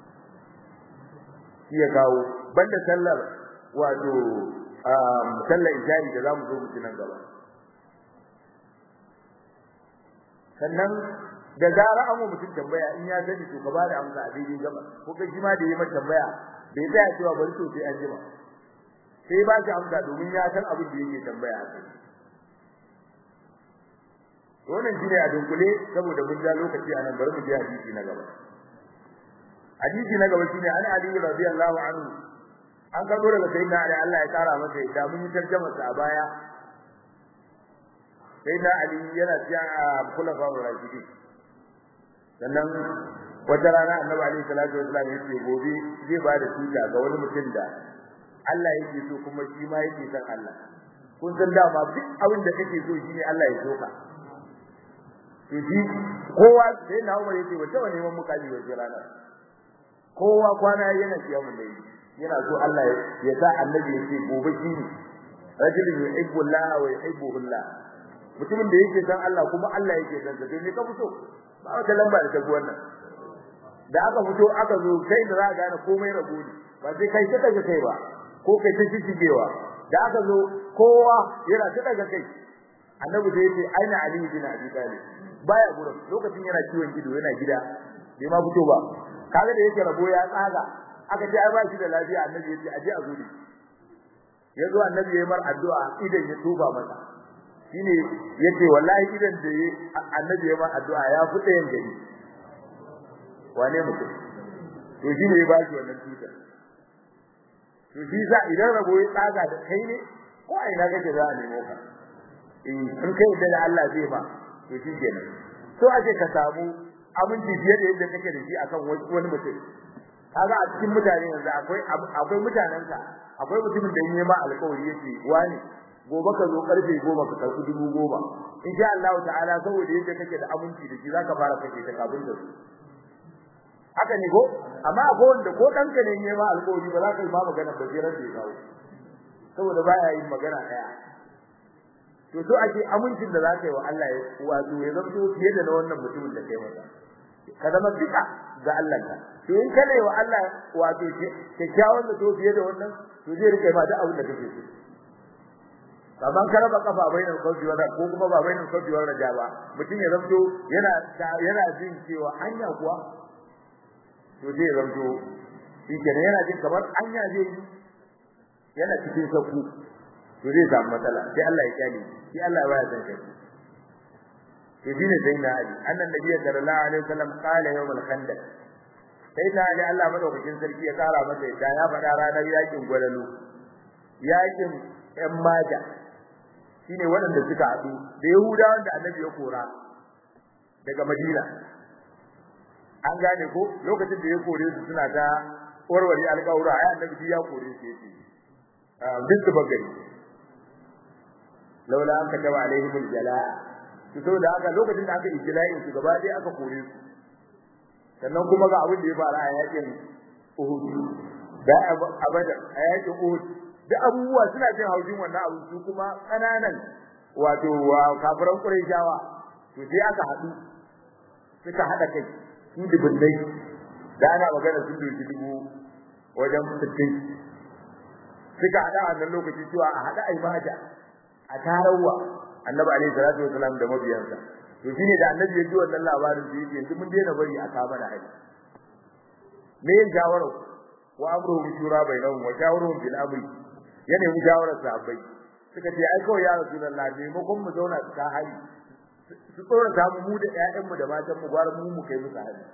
shi ya kawo banda sallar wato sallar ijari da zamu zo mu ci nan gaba sannan da zara an mutum tambaya in ya sani to ka bada amsa a daidai gaba ko kai shi ma da yi mata tambaya bai tsaya cewa bari to sai an jima sai ba shi amsa domin ya san abin da yake tambaya a kai wannan shine a dunkule saboda mun ja lokaci anan bari mu je hadisi na gaba hadisi na gaba shine an ali radiyallahu anhu an karbo daga sayyidina ali Allah ya kara masa da mun yi tarjuma sa a baya sayyidina ali yana cikin khulafa ar-rashidin sannan wata rana annabi alaihi salatu wasallam yace gobe zai ba da tuta ga wani mutum da Allah yake so kuma shi ma yake son Allah kun san dama duk abin da kake so shine Allah ya so ka to shi kowa sai na Umar yace wata wani neman mukaji wace ranar kowa kwana yana kiyamun da yana so Allah ya sa annabi yace gobe shi ne rajulun yuhibbu Allah wa yuhibbuhu Allah mutumin da yake san Allah kuma Allah yake san sa to me ka fito ba wata lamba da ta wannan da aka fito aka zo kai da za ka gane komai rago ne ba sai kai ta daga kai ba ko kai ta shigewa da aka zo kowa yana ta daga kai annabi da yake aina ali bin abi talib baya gurin lokacin yana ciwon gido yana gida bai ma fito ba kaga da yake rabo ya tsaga aka ce ai ba shi da lafiya annabi yace aje a zuri yazo annabi yayi mar addu'a idan ya tuba masa shine yace wallahi idan da yi annabi yayi mar addu'a ya fi ɗayan gari wane mutum to shine ya ba shi wannan tutar to shi za idan rabo ya tsaga da kai ne ko a ina kake za a nemo ka in kai da Allah zai ba to shi kenan so ake ka samu aminci fiye da yadda kake da shi akan wani mutum kaga a cikin mutane yanzu akwai akwai mutanen ka akwai mutumin da yake ma alƙawari yake wani gobe ka zo karfe goma ka karɓi dubu goma insha Allah ta'ala saboda yadda kake da aminci da shi zaka fara kake ta kafin da su haka ne ko amma akwai wanda ko danka ne ne ma alƙawari ba za ka yi ma magana ba sai ran da ya kawo saboda baya yin magana daya to so ake amincin da zaka yi wa Allah wato ya zanto fiye da na wannan mutumin da kai masa ka zama duka ga Allah ka to in kana yi wa Allah wato kyakkyawan da to fiye da wannan to zai rike ma duk abin da kake so kaman ka raba kafa bainar kauci wa ko kuma ba bainar kauci wa raja ba mutum ya zanto yana yana jin cewa hanya kuwa to zai zanto shi kenan yana jin kamar hanya zai yi yana cikin sakku to zai samu matsala sai Allah ya kyale sai Allah ya baya san kai to shine sai na ali annan nabiy sallallahu alaihi wasallam qala yawm al-khandaq sai na ali Allah madaukakin sarki ya kara masa da ya faɗa ranar yakin gwalalu yakin ƴan maja shine waɗanda suka haɗu da yahudawan da annabi ya kora daga madina an gane ko lokacin da ya kore su suna ta warware alƙawura ai annabi ya kore su yace duk da bagari laula an kataba alaihim aljalaa to saboda haka lokacin da aka ijla'in su gaba ɗaya aka kore su sannan kuma ga abin da ya fara a yakin Uhud da abada a yakin Uhud da abubuwa suna jin haujin wannan abu su kuma kananan wato kafiran Qurayshawa to sai aka haɗu suka haɗa kai su dubunnai da ana magana sun doki dubu wajen sittin suka haɗa a wannan lokaci cewa a haɗa ai maja a tarawa annabi alaihi salatu wasalam da mabiyansa to shine da annabi ya ji wannan labarin sai yake yanzu mun daina bari a kama da hai me yin shawara wa amruhum shura bainahum wa shawruhum bil amri ya nemi shawarar sahabbai suka ce ai kawai ya rasulullah maimakon mu zauna su ka hari su tsora ta mu da ƴaƴanmu da matan mu gwar mu mu kai musu hari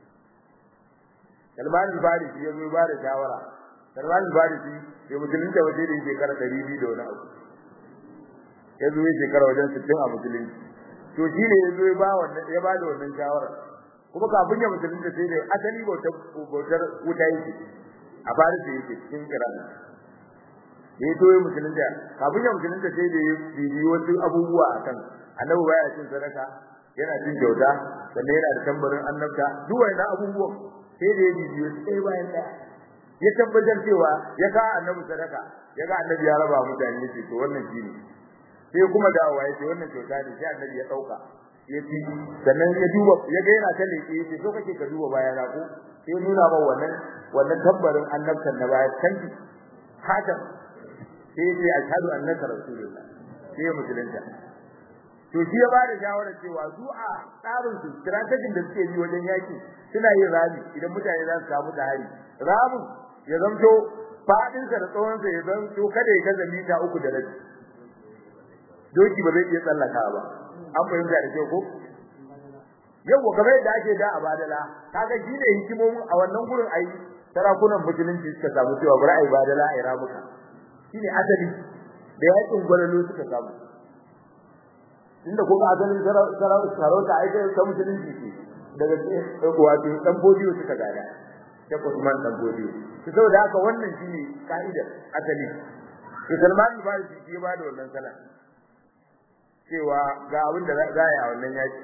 Salman al-Farisi ya zo ba da shawara Salman al-Farisi ya musulunta waje da shekara 200 da wani abu ya zo shekara wajen 60 a musulunci to shi ne ya zo ya ba wannan ya ba da wannan shawara kuma kafin ya musulunta sai da asali bautar bautar wuta yake a Farisi yake cikin Iran ya to ya musulunta kafin ya musulunta sai da ya bibi wasu abubuwa akan annabi baya cin sadaka yana cin kyauta sannan yana da tambarin annabta duk wannan abubuwan sai da ya bibi wasu ɗaya bayan ɗaya ya tabbatar cewa ya ka annabi sadaka ya ga annabi ya raba mutane yace to wannan shine sai kuma dawowa yace wannan kyauta ne sai annabi ya dauka ya ci sannan ya duba ya ga yana ta leke yace so kake ka duba baya na ko sai nuna ba wannan wannan tambarin annabtan na baya kanki hakan sai yace ashhadu annaka rasulullah sai musulunta to shi ya bada shawara cewa su a tsarin su strategy da suke yi wajen yaki suna yin rami idan mutane za su samu da hari ramin ya zamto fadin sa da tsawon sa ya zamto kada ya gaza mita uku da rabi doki ba zai iya tsallaka ba an fahimta da kyau ko yawa kamar yadda ake da a badala kaga shi ne hikimomin a wannan gurin ayi sarakunan musulunci suka samu cewa bari ayi badala ayi ramuka shine asali da yakin gwalalo suka samu inda ko ga asalin sarauta ai sai ta musulunci ce daga wato dan bodiyo suka gada ta Usman dan bodiyo to saboda haka wannan shine kaidar asali to Salman al-Farisi shi ba da wannan sana cewa ga abin da za a yi a wannan yaki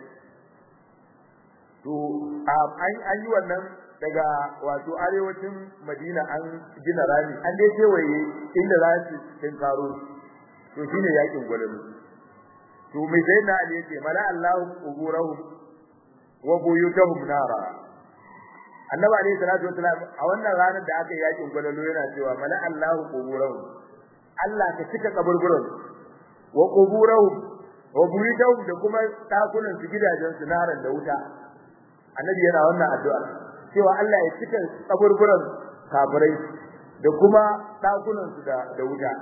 to an yi wannan daga wato arewacin Madina an gina rami an dai kewaye inda za su tinkaro to shine yakin gwalalu to mai sai na ali yake mala Allahu quburahum wa buyutahum nara annabi alayhi salatu wasalam a wannan ranar da aka yakin gwalalo yana cewa mala Allahu quburahum Allah ka cika kaburburan wa quburahum wa buyutahum da kuma takunan su gidajen su naran da wuta annabi yana wannan addu'a cewa Allah ya cika kaburburan kafirai da kuma takunan su da da wuta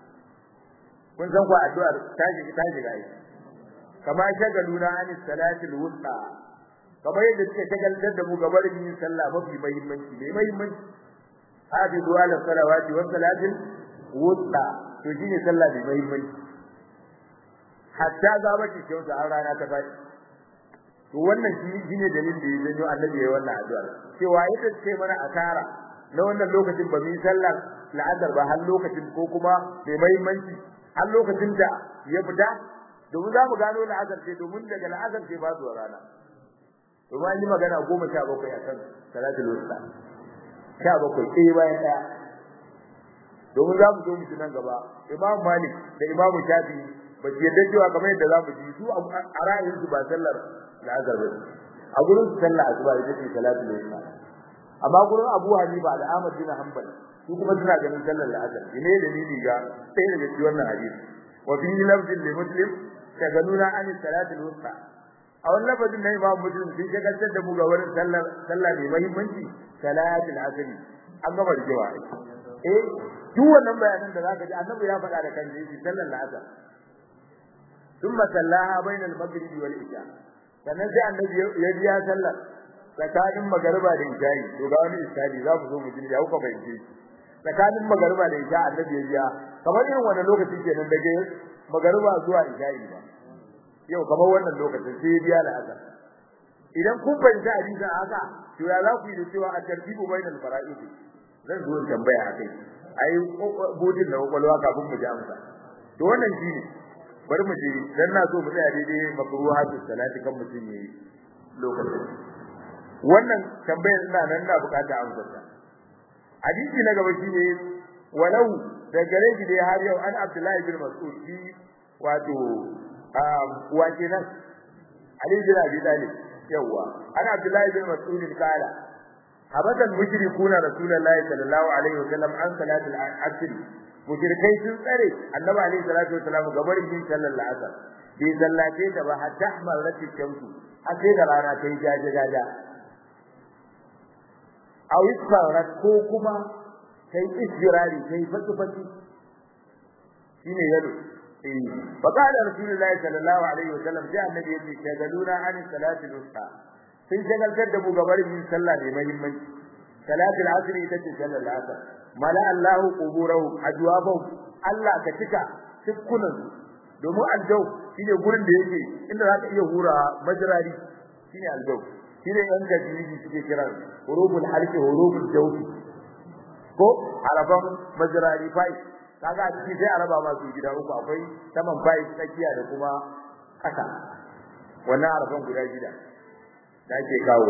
kun san ko addu'ar ta shiga ta shiga ai kama shagaluna an salatil wusta kamar yadda suke shagaltar da mu gabar yin sallah mafi muhimmanci mai muhimmanci hafizu ala salawati wa salatil wusta to shine sallah mai muhimmanci hatta ga bace kyauta an rana ta faɗi to wannan shi shine dalilin da ya janyo annabi ya wannan addu'a cewa ita ce mana asara na wannan lokacin ba mu yi sallar la'azar ba har lokacin ko kuma mai muhimmanci har lokacin da ya fita domin za mu gano la'azar ce domin daga la'azar ce ba zuwa rana domin an yi magana goma sha bakwai a kan salatul wusta sha bakwai ɗaya bayan ɗaya domin za mu zo mu nan gaba imam malik da imam shafi ba su yadda cewa kamar yadda za mu ji su a ra'ayinsu ba sallar la'azar ba a gurin su sallar asuba ita ce salatul wusta amma gurin abu hanifa da ahmad bin hanbal su kuma suna ganin sallar la'azar ne dalili ga sai daga cikin wannan hadisi wa fi lafzin li muslim shagaluna an salatul wusta a wannan lafazin na imam muslim sun shagaltar da mu ga wurin sallar sallah mai muhimmanci salatul asr an gama rigewa eh duk wannan bayanan da zaka ji annabi ya faɗa da kan shi sallar la'azar ثم صلاها بين المغرب والعشاء sannan sai annabi ya biya sallar tsakanin magariba da isha'i to ga wani isha'i za ku zo mu ji ya kuka bayyana tsakanin magariba da isha annabi ya biya kamar irin wannan lokacin kenan daga magariba zuwa isha'i ba yau kamar wannan lokacin sai ya biya la'azar idan kun fahimta hadisin haka to ya za ku yi da cewa a tartibu bainal fara'id zan zo tambaya akai ai budin da kwakwalwa kafin mu ji amsa to wannan shine bari mu je dan na so mu tsaya daidai makruhatus salati kan mutum yayi lokacin wannan tambayar ina nan na bukata amsar ta hadisi na gaba shine walau da gare shi dai har yau an Abdullahi bin Mas'ud shi wato wa kenan Ali bin Abi Talib yawa an Abdullahi bin Mas'ud kala abadan mushrikuna rasulullahi sallallahu alaihi wasallam an salatul asr mushrikai sun tsare annabi alaihi salatu wasallam gabar yin sallar asr bai sallace ta ba hatta ahmarat shamsu a sai da rana ta yi jaje jaja aw isfarat ko kuma kai istirari kai fatu fatu shine yalo eh fa qala rasulullahi sallallahu alaihi wasallam sai annabi yace shagaluna an salatul wusta sun shagaltar da mu gabar yin sallah mai muhimmanci salatul asr ita ce sallar asr mala Allahu quburahum ajwabahum Allah ka cika tukkunan domin aljau shine gurin da yake inda za ka iya hura majrari shine aljau shine yan gajiji suke kira huruful halqi huruful jawfi ko araban majrari fai kaga a ciki sai araba ma su gida uku akwai saman fai tsakiya da kuma kasa wannan araban guda gida da ake kawo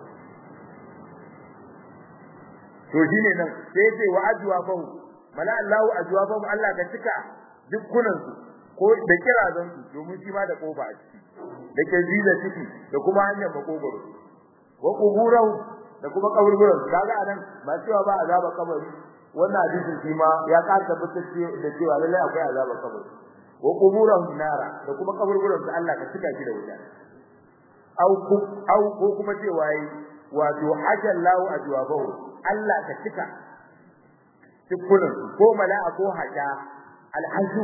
to shine nan sai yace wa ajwabahu mala Allahu ajwabahu Allah ka cika dukkunan su ko da kirazan su domin shi ma da kofa a ciki da ke da ciki da kuma hanyar makogoro wa kuburahu da kuma kaburburan kaga anan ba cewa ba azaba kabari wannan hadisin shi ma ya ka tabbatar da cewa lallai akwai azaba kabari wa kuburahu nara da kuma kaburburan su Allah ka cika shi da wuta au au ko kuma cewa yi wato hajallahu ajwabahu Allah ka cika tukunan ko mala'a ko hada alhaju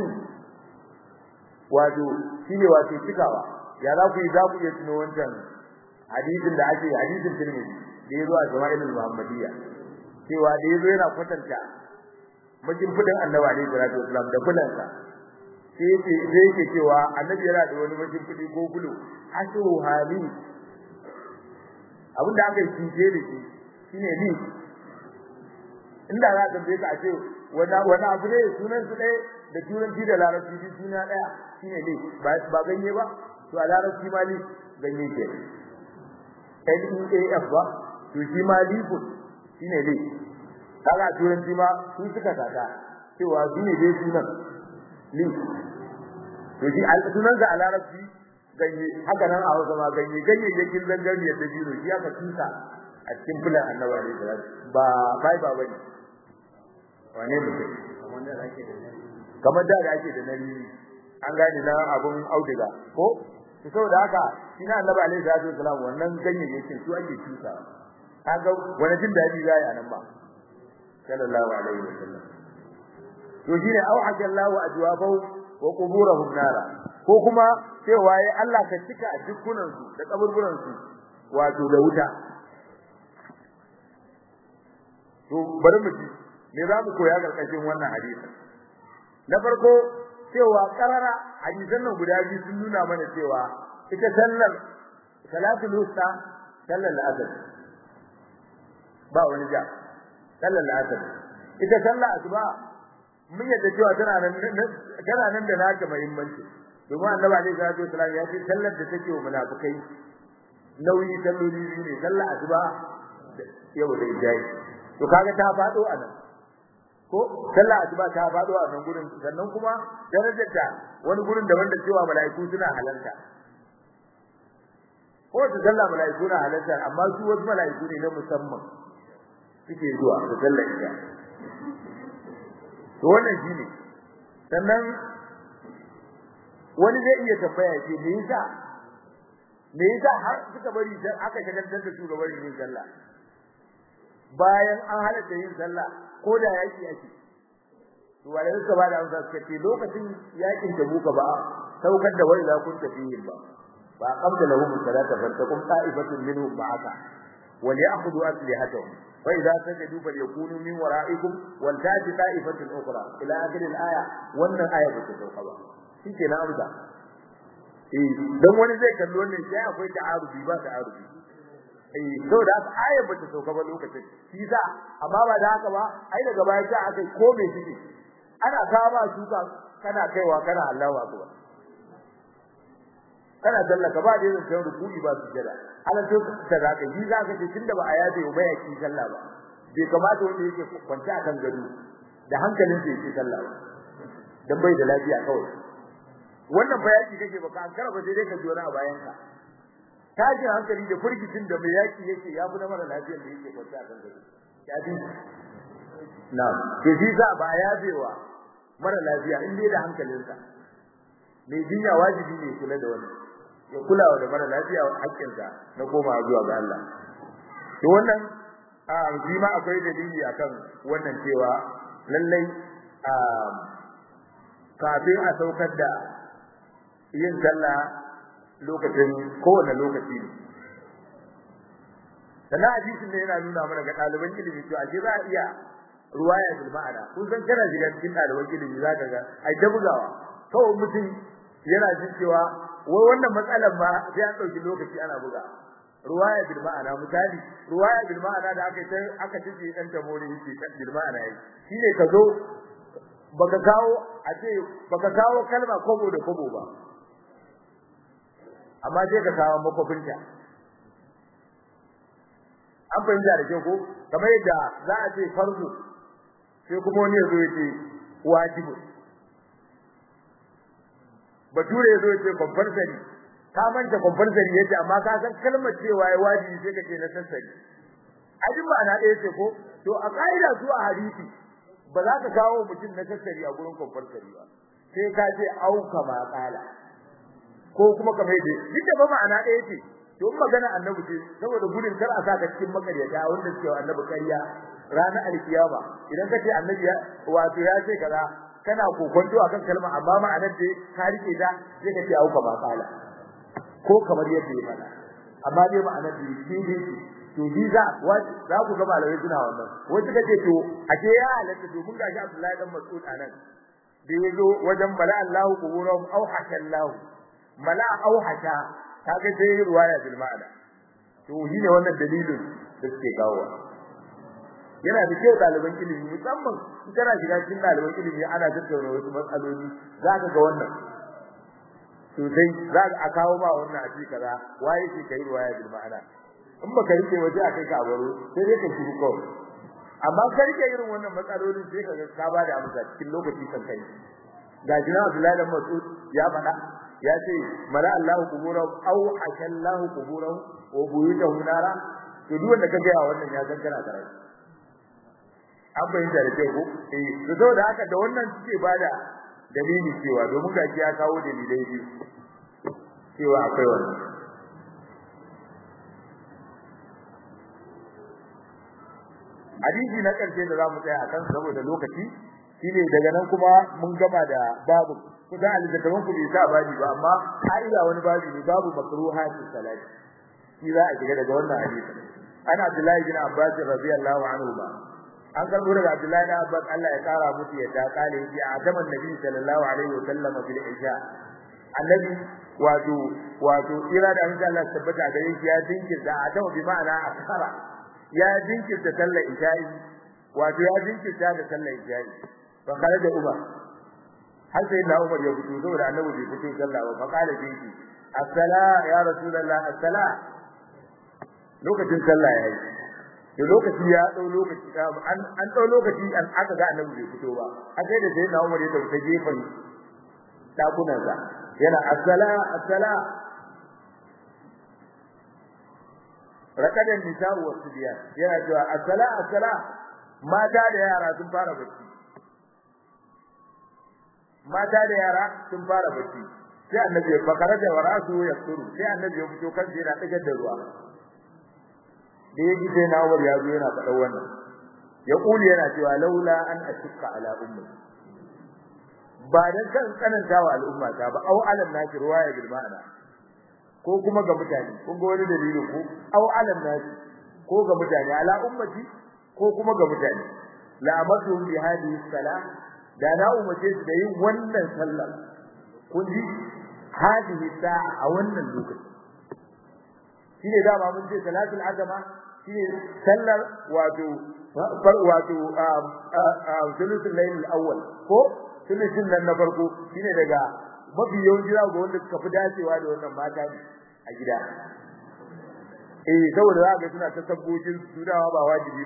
wato shine wato cikawa ya za ku yi za ku iya tuno wancan hadisin da ake hadisin Tirmidhi da yazo a Jama'ilul Muhammadiyya cewa da yazo yana kwatanta mijin fudin Annabi alaihi salatu wasallam da kulansa sai yake sai yake cewa Annabi yana da wani mijin fudi ko kulu asu hali abinda aka yi cince da shi shine ni inda za ka bai ka ce wani wani abu ne sunan su ɗaya da turanci da larabci shi suna ɗaya shine ne ba ganye ba to a larabci ma ni ganye ke L-E-A-F ba to shi ma lifun shine ne kaga turanci ma su suka sata cewa shi ne dai sunan lif to shi sunan ga a larabci ganye haka nan a Hausa ma ganye ganyayyakin zangarniyar da biro shi aka tusa a cikin fulan annabi alaihi salatu ba bai ba bane wane mutum kamar da da ake da nari an gane na abun auduga ko to saboda haka shi na annabi alaihi salatu wasalam wannan ganyayyakin su ake tusa kaga wani jin dadi zai a nan ba sallallahu alaihi wasallam to shine au hajallahu ajwabahu wa quburahum nara ko kuma cewa ya Allah ka cika dukkunan su da kaburburan su wato da wuta to bari mu ji me za mu koya karkashin wannan hadisi na farko cewa karara hadisan nan guda biyu sun nuna mana cewa ita sallar salatul wusta sallar al-asr ba wani ja sallar al-asr ita sallar asuba mun yadda cewa tana nan tana nan da naka muhimmanci domin annabi alaihi salatu wasallam ya ce sallar da take wa munafikai nauyi salloli biyu ne sallar asuba yau da ijai to kaga ta fado a nan ko sallar asuba ta fado a nan gurin sannan kuma darajar ta wani gurin da wanda cewa mala'iku suna halarta ko ta sallar mala'iku na halarta amma su wasu mala'iku ne na musamman suke zuwa da sallar ita to wannan shine sannan wani zai iya tambaya ce me yasa me yasa har suka bari aka shagaltar da su ga bari yin sallah bayan an halatta yin sallah ko da yaki yake to wale suka ba da amsa suka ce lokacin yakin da buka ba saukar da wai za kun tafi yin ba ba qabla lahum salata fattakum ta'ifatun minhum ba'aka wal ya'khudhu aslihatahum wa idza sajadu falyakunu min wara'ikum wal ta'ti ta'ifatun ukhra ila akhir al-aya wannan aya ba ta sauka ba shike na amsa eh dan wani zai kallo wannan sai akwai ta'arubi ba ta'arubi eh saboda haka ayar ba ta sauka ba lokacin shi sa amma ba da haka ba ai daga baya ta aka ko me shi ana kawo ba shuka kana kaiwa kana Allahu akbar kana dallaka ba da yin ruku'i ba su jira ala to ta zaka yi zaka ce tunda ba a yaje ba ya ki sallah ba bai kamata wanda yake kwance a kan gado da hankalin sa yake sallah ba dan bai da lafiya kawai wannan bayani kake baka an karaba sai dai ka ji wani a bayan ka tashin hankali da furgitin da mai yaki yake ya fi na mara lafiyar da yake kwance a kan gado ya ji na'am to shi za ba ya bewa mara lafiya in dai da hankalinsa mai jinya wajibi ne kula da wannan ya kulawa da mara lafiya hakkinsa na koma zuwa ga Allah to wannan a shi ma akwai dalili akan wannan cewa lallai a kafin a saukar da yin sallah lokacin kowane lokaci ne sannan hadisin ne yana nuna mana ga ɗaliban ilimi to ashe za a iya ruwaya bil ma'ana kun san kana shiga cikin ɗaliban ilimi za ka ga ai ta bugawa kawai mutum yana jin cewa wai wannan matsalar ma sai an ɗauki lokaci ana buga ruwaya bil ma'ana misali ruwaya bil ma'ana da aka sai aka tace dan tamori yake bil ma'ana yi shine ka zo baka kawo a ce baka kawo kalma kobo da kobo ba amma sai ka kawo makofinta an fahimta da kyau ko kamar yadda za a ce farzu sai kuma wani ya zo ya ce wajibu bature ya zo ya ce babbar sani ka manta babbar zari yace amma ka san kalmar cewa ya wajibi sai kace na sassari ajin ba na ɗaya ce ko to a kaida su a hadisi ba za ka kawo mutum na sassari a gurin babbar zari ba sai ka ce au kama qala ko kuma kamar yadda duk da ba ma'ana ɗaya ce to in magana annabi ce saboda gudun kar a saka cikin makaryata wanda suke wa annabi ƙarya ranar alkiyama idan kace annabi ya wato ya ce kaza kana kokonto akan kalma amma ma'anar da ka rike ta sai ka ce au kama qala ko kamar yadda ya faɗa amma dai ma'anar da shi ne to ji za za ku ga malamai suna wannan wasu kace to ake ya halatta to mun gashi Abdullahi dan Mas'ud anan da yazo wajen bala Allahu kuburahum aw hakallahu mala aw haka kaga sai ruwaya bil ma'ana to shi ne wannan dalilin da suke kawo yana da kyau ɗaliban ilimi musamman in kana shiga cikin ɗaliban ilimi ana tattauna wasu matsaloli za ka ga wannan sosai za a kawo ba wannan a cikin kaza waye ke kai ruwaya bil ma'ana in baka rike waje a kai ka baro sai dai ka shiru kawai amma ka rike irin wannan matsalolin sai ka ga ka ba da amsa cikin lokaci kan kai ga jina Abdullahi dan Mas'ud ya faɗa ya ce mala Allahu kuburahu aw akallahu kuburahu wa buyutahu nara to duk wanda ka ga wannan ya san kana karai an bayyana da ko eh to saboda haka da wannan suke bada dalili cewa domin gaji ya kawo dalilai biyu cewa akwai wannan hadisi na karshe da zamu tsaya akan saboda lokaci shine daga nan kuma mun gama da babu kusan alizatawan ku bai sa babi ba amma ka'ida wani babi ne babu makruhati salati shi za a shiga daga wannan hadisi ana Abdullahi bin Abbas radiyallahu anhu ba an karbo daga Abdullahi bin Abbas Allah ya kara musu yadda kale yi a zaman Nabi sallallahu alaihi wa sallam fil isha annabi wato wato ira da insha Allah tabbata gare shi ya dinkirta adamu bi ma'ana akara ya dinkirta sallar isha'i wato ya dinkirta da sallar isha'i fa kare da Umar har sai da Umar ya fito saboda annabi bai fito sallah ba fa kare dinki as-sala ya rasulullah as-sala lokacin sallah yayi to lokaci ya dau lokaci an an dau lokaci an aka ga annabi bai fito ba a sai da sai na Umar ya tafi gefen dakunan sa yana as-sala as-sala rakadan nisa'u wa subyan yana cewa as-sala as-sala mata da yara sun fara bacci mata da yara sun fara bacci sai annabi ya fakara da warasu ya tsuru sai annabi ya fito kan yana digar da ruwa da yaji sai na war ya zo yana faɗa wannan ya kuli yana cewa laula an ashqa ala ummi ba dan kan tsananta wa al'umma ta ba au alam naki ruwaya bil ma'ana ko kuma ga mutane kun ga wani dalili ko au alam naki ko ga mutane ala ummati ko kuma ga mutane la amatu bi hadhihi salah da na umarce su da yin wannan sallar kun ji hadhihi sa'a a wannan lokaci shine dama mun ce salatul azama shine sallar wato far wato sulusul layl al-awwal ko sulusul nan na farko shine daga mafi yawanci za ga wanda suka fi dacewa da wannan mata ne a gida eh saboda za ga suna ta sabbocin su dawa ba wajibi bane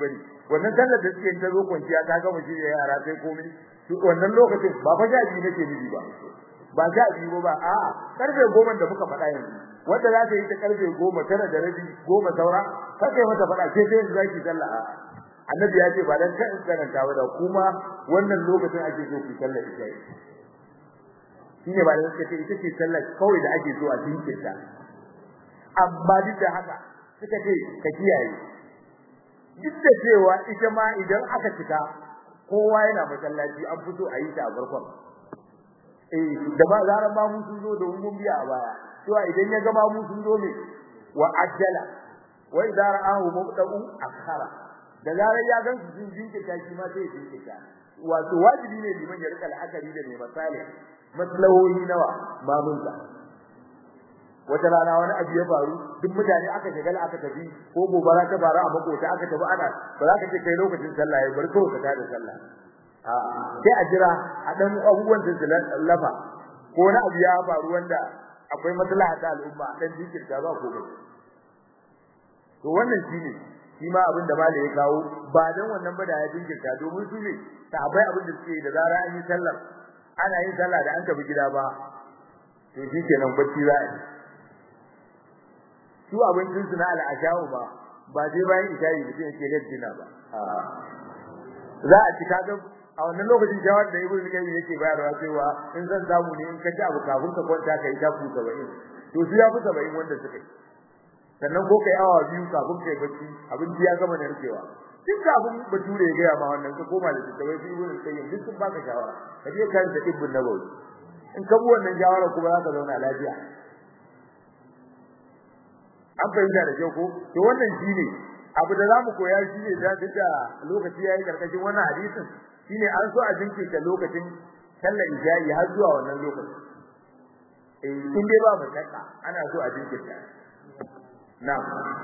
wannan sallar da suke ta zo kwanciya ta gama shi da yara sai komai to wannan lokacin ba fa jaji nake nufi ba ba jaji ba ba a karfe goma da muka faɗa yanzu wanda za ta yi ta karfe goma tara da rabi goma saura kai mata faɗa sai sai zaki sallah a annabi ya ce ba dan kan karanta ba da kuma wannan lokacin ake so ku sallar isha shine ba da suka ce ita ce sallar kawai da ake so a jinkirta amma duk da haka suka ce ka kiyaye duk da cewa ita ma idan aka cika kowa yana masallaci an fito a yi ta a farkon eh da ba zaran ma mun zo da mun biya a baya to idan ya ga ma mun zo ne wa ajjala wa idza ra'ahu mubta'u akhara da zaran ya gan su sun jinkirta shi ma sai jinkirta wato wajibi ne liman ya rika la'akari da mai misali maslahohi nawa mamunsa wata rana wani abu ya faru duk mutane aka shagala aka tafi ko gobara ta faru a makota aka tafi ana ba za ka ce kai lokacin sallah ya bar kawai ka tada sallah a sai a jira a dan abubuwan da lafa ko wani abu ya faru wanda akwai maslaha ta al'umma dan jinkirta ba ko ba to wannan shine shi ma abin da malai ya kawo ba dan wannan ba da ya jinkirta domin su ne sahabbai abin da suke da zara an yi sallar ana yin sallah da an tafi gida ba to shi kenan bacci za a yi su abincin su na al'ashawu ba ba dai bayan isha'i mutum yake laddina ba za a ci kaga a wannan lokacin jawar da ibnu qayyim yake bayarwa cewa in zan samu ne in ka ci abu kafin ka kwanta kai ta ku 70 to su ya fi 70 wanda suka yi sannan ko kai awa biyu kafin kai bacci abinci ya gama narkewa duk kafin bature ya gaya ma wannan ka koma da tattawai su ibnu qayyim duk sun baka shawara ka je kan ta ibnu nabawi in ka bi wannan shawara kuma za ka zauna lafiya an fahimta da kyau ko to wannan shine abu da zamu koya shine da da lokaci yayi karkashin wannan hadisin shine an so a jinkirta lokacin sallar isha'i har zuwa wannan lokacin eh in dai ba mutaka ana so a jinkirta na'am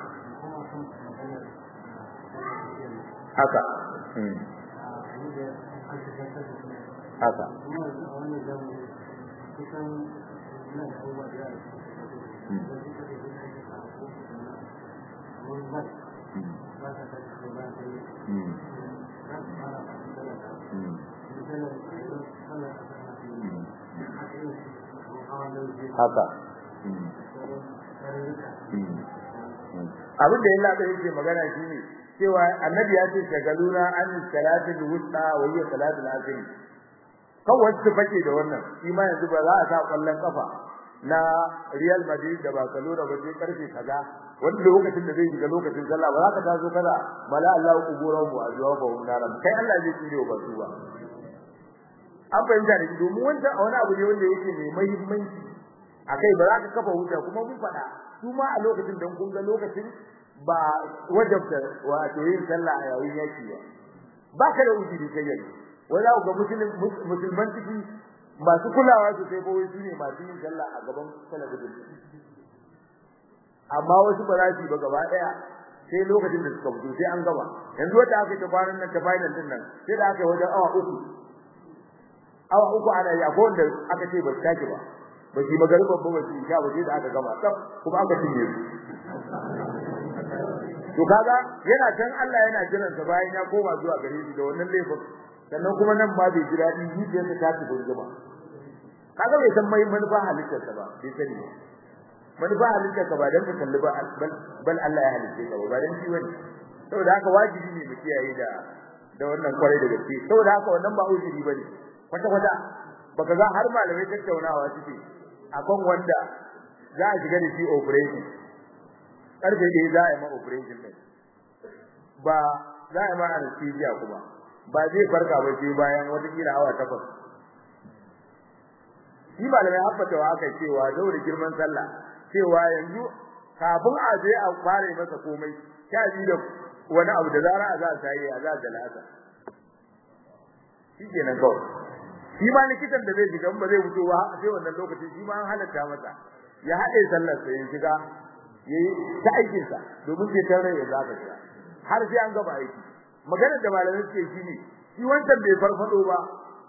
haka haka haka abin da Allah bai yake magana shine cewa annabi ya ce shagaluna an salatul wusta wa hiya salatul asr kawai su fake da wannan shi ma yanzu ba za a sa kallon kafa na Real Madrid da Barcelona ba sai karfe kaza wanda lokacin da zai shiga lokacin sallah ba za ka taso kaza mala Allah kuburan mu azwa ba naram kai Allah zai tsire ba su ba an fahimta da domin wanda a wani abu ne wanda yake mai muhimmanci akai ba za ka kafa hujja kuma mun faɗa su ma a lokacin dan kun ga lokacin ba wajabta wato yin sallah a yayin yaki ba ba ka da ujiri kai yanzu wanda ga musulman ciki masu kulawa su sai kawai su ne masu yin sallah a gaban talabijin amma wasu ba za su ba gaba daya sai lokacin da suka fito sai an gaba yanzu wata aka ta kwanan nan ta final din nan sai da aka yi wajen awa uku awa uku ana yi akwai wanda aka ce ba su tashi ba ba shi magariba ba ba shi sha ba sai da aka gama tsaf kuma aka cinye su to kaga yana can Allah yana jiran sa bayan ya koma zuwa gare shi da wannan laifin sannan kuma nan ba bai ji daɗi zuciyarsa ta tafi gurguma kaga bai san mai manufa halittarsa ba bai sani ba manufa halittarsa ba dan ka kalli ba bal Allah ya halitte ka ba dan shi wani saboda haka wajibi ne mu kiyaye da da wannan kwarai da gaske saboda haka wannan ba ujiri bane kwata kwata baka ga har malamai tattaunawa suke akan wanda za a shiga da shi operation karfe da za a yi ma operation din ba za a yi ma anesthesia kuma ba zai farka ba sai bayan wata kila awa takwas shi malamai habbata wa aka cewa daura girman sallah cewa yanzu kafin a je a fara masa komai sha biyu da wani abu da zara a za a sai a za a dalata shi kenan kawai shi ma likitan da zai shiga ba zai fito ba sai wannan lokacin shi ma an halatta masa ya haɗe sallar sai ya shiga yayi ta aikin sa domin sai tare ya zaka shi har sai an gaba aiki maganar da malamai suke shi ne shi wancan bai farfado ba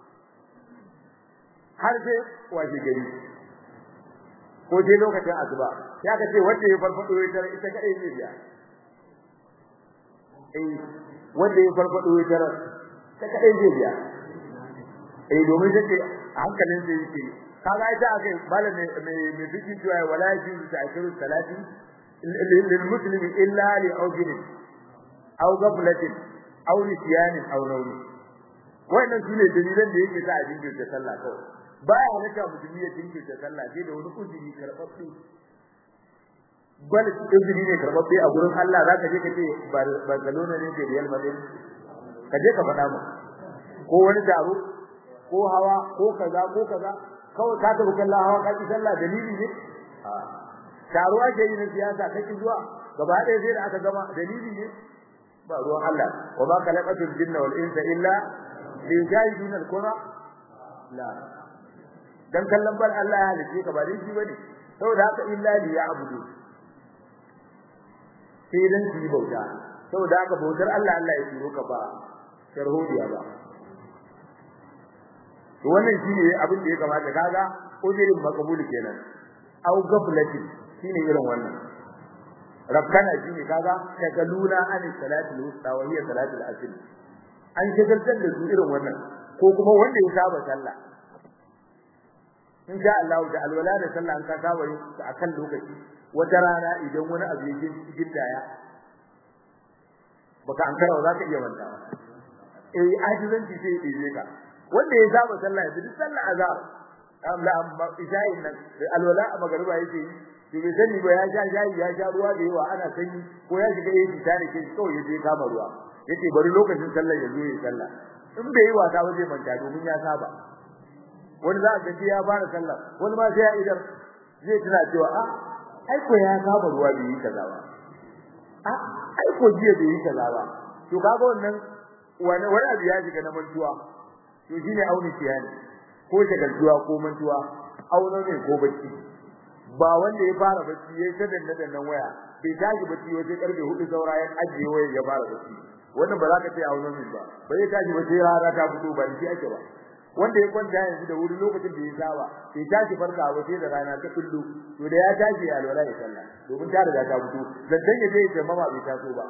har sai washe gari ko dai lokacin asuba ya ka ce wanda ya farfado ya tare ita kadai zai biya eh wanda ya farfado ya tarar ta kadai zai biya eh domin take hankalin sai yake kaga ita akai malam mai mai fiki cewa wala yajuzu ta'khiru salati lil muslimi illa li awjin aw ghaflatin aw nisyanin aw nawmi wannan sune dalilan da yake sa a jinkirta sallah kawai baya halatta musulmi ya jinkirta sallah sai da wani uzuri karɓaɓɓe bal izini ne karbabbe a gurin Allah zaka je ka ce Barcelona ne ke Real Madrid ka je ka faɗa mu ko wani taro ko hawa ko kaza ko kaza kawai ka tafi kallon hawa ka ki sallah dalili ne taro ake yi na siyasa kake zuwa gaba ɗaya sai da aka gama dalili ne ba ruwan Allah wa ma khalaqatul jinna wal insa illa liyajidun al-qura la dan kallon bar Allah ya halice ka ba dai shi bane saboda haka illa liya'budu sai dan su yi bauta saboda haka bautar Allah Allah ya turo ka ba sharhodiya ba to wannan shine abin da ya kamata kaga ujirin makabul kenan au gaflatin shine irin wannan rabbana shine kaga tagaluna an salati al-wusta wa hiya salati al-asr an shagaltar da su irin wannan ko kuma wanda ya saba sallah in sha Allah da alwala da sallah an ka saba yin akan lokaci wata rana idan wani abu ya gindaya baka an karawa zaka iya mantawa eh ajizanci sai ya dibe ka wanda ya saba sallah ya duk sallah azhar amma amma isha'i nan alwala a magariba yake yi to bai sani ba ya sha shayi ya sha ruwa da yawa ana sanyi ko ya shiga yayi tare ke kawai ya je kama ruwa yace bari lokacin sallah ya zo ya sallah in bai yi wasa ba zai manta domin ya saba wani za a ga ya fara sallah wani ma sai ya idan zai tuna cewa a ai ko ya saba ruwa bai yi kaza ba a ai ko jiya bai yi kaza ba to kaga wannan wani wani abu ya shiga na mantuwa to shine auni tiyani ko shagaltuwa ko mantuwa auna ne ko bacci ba wanda ya fara bacci yayin ta danna dannan waya bai tashi bacci waje karfe 4 saura ya ajiye waya ya fara bacci wannan ba za ka ce auna ne ba bai tashi ba sai rana ta fito ba shi ake ba wanda ya kwanta yanzu da wuri lokacin da ya saba sai tashi farka ba sai da rana ta kullu to da ya tashi ya alwala ya sallah domin ta riga ta fito zantan ya je ya mama bai taso ba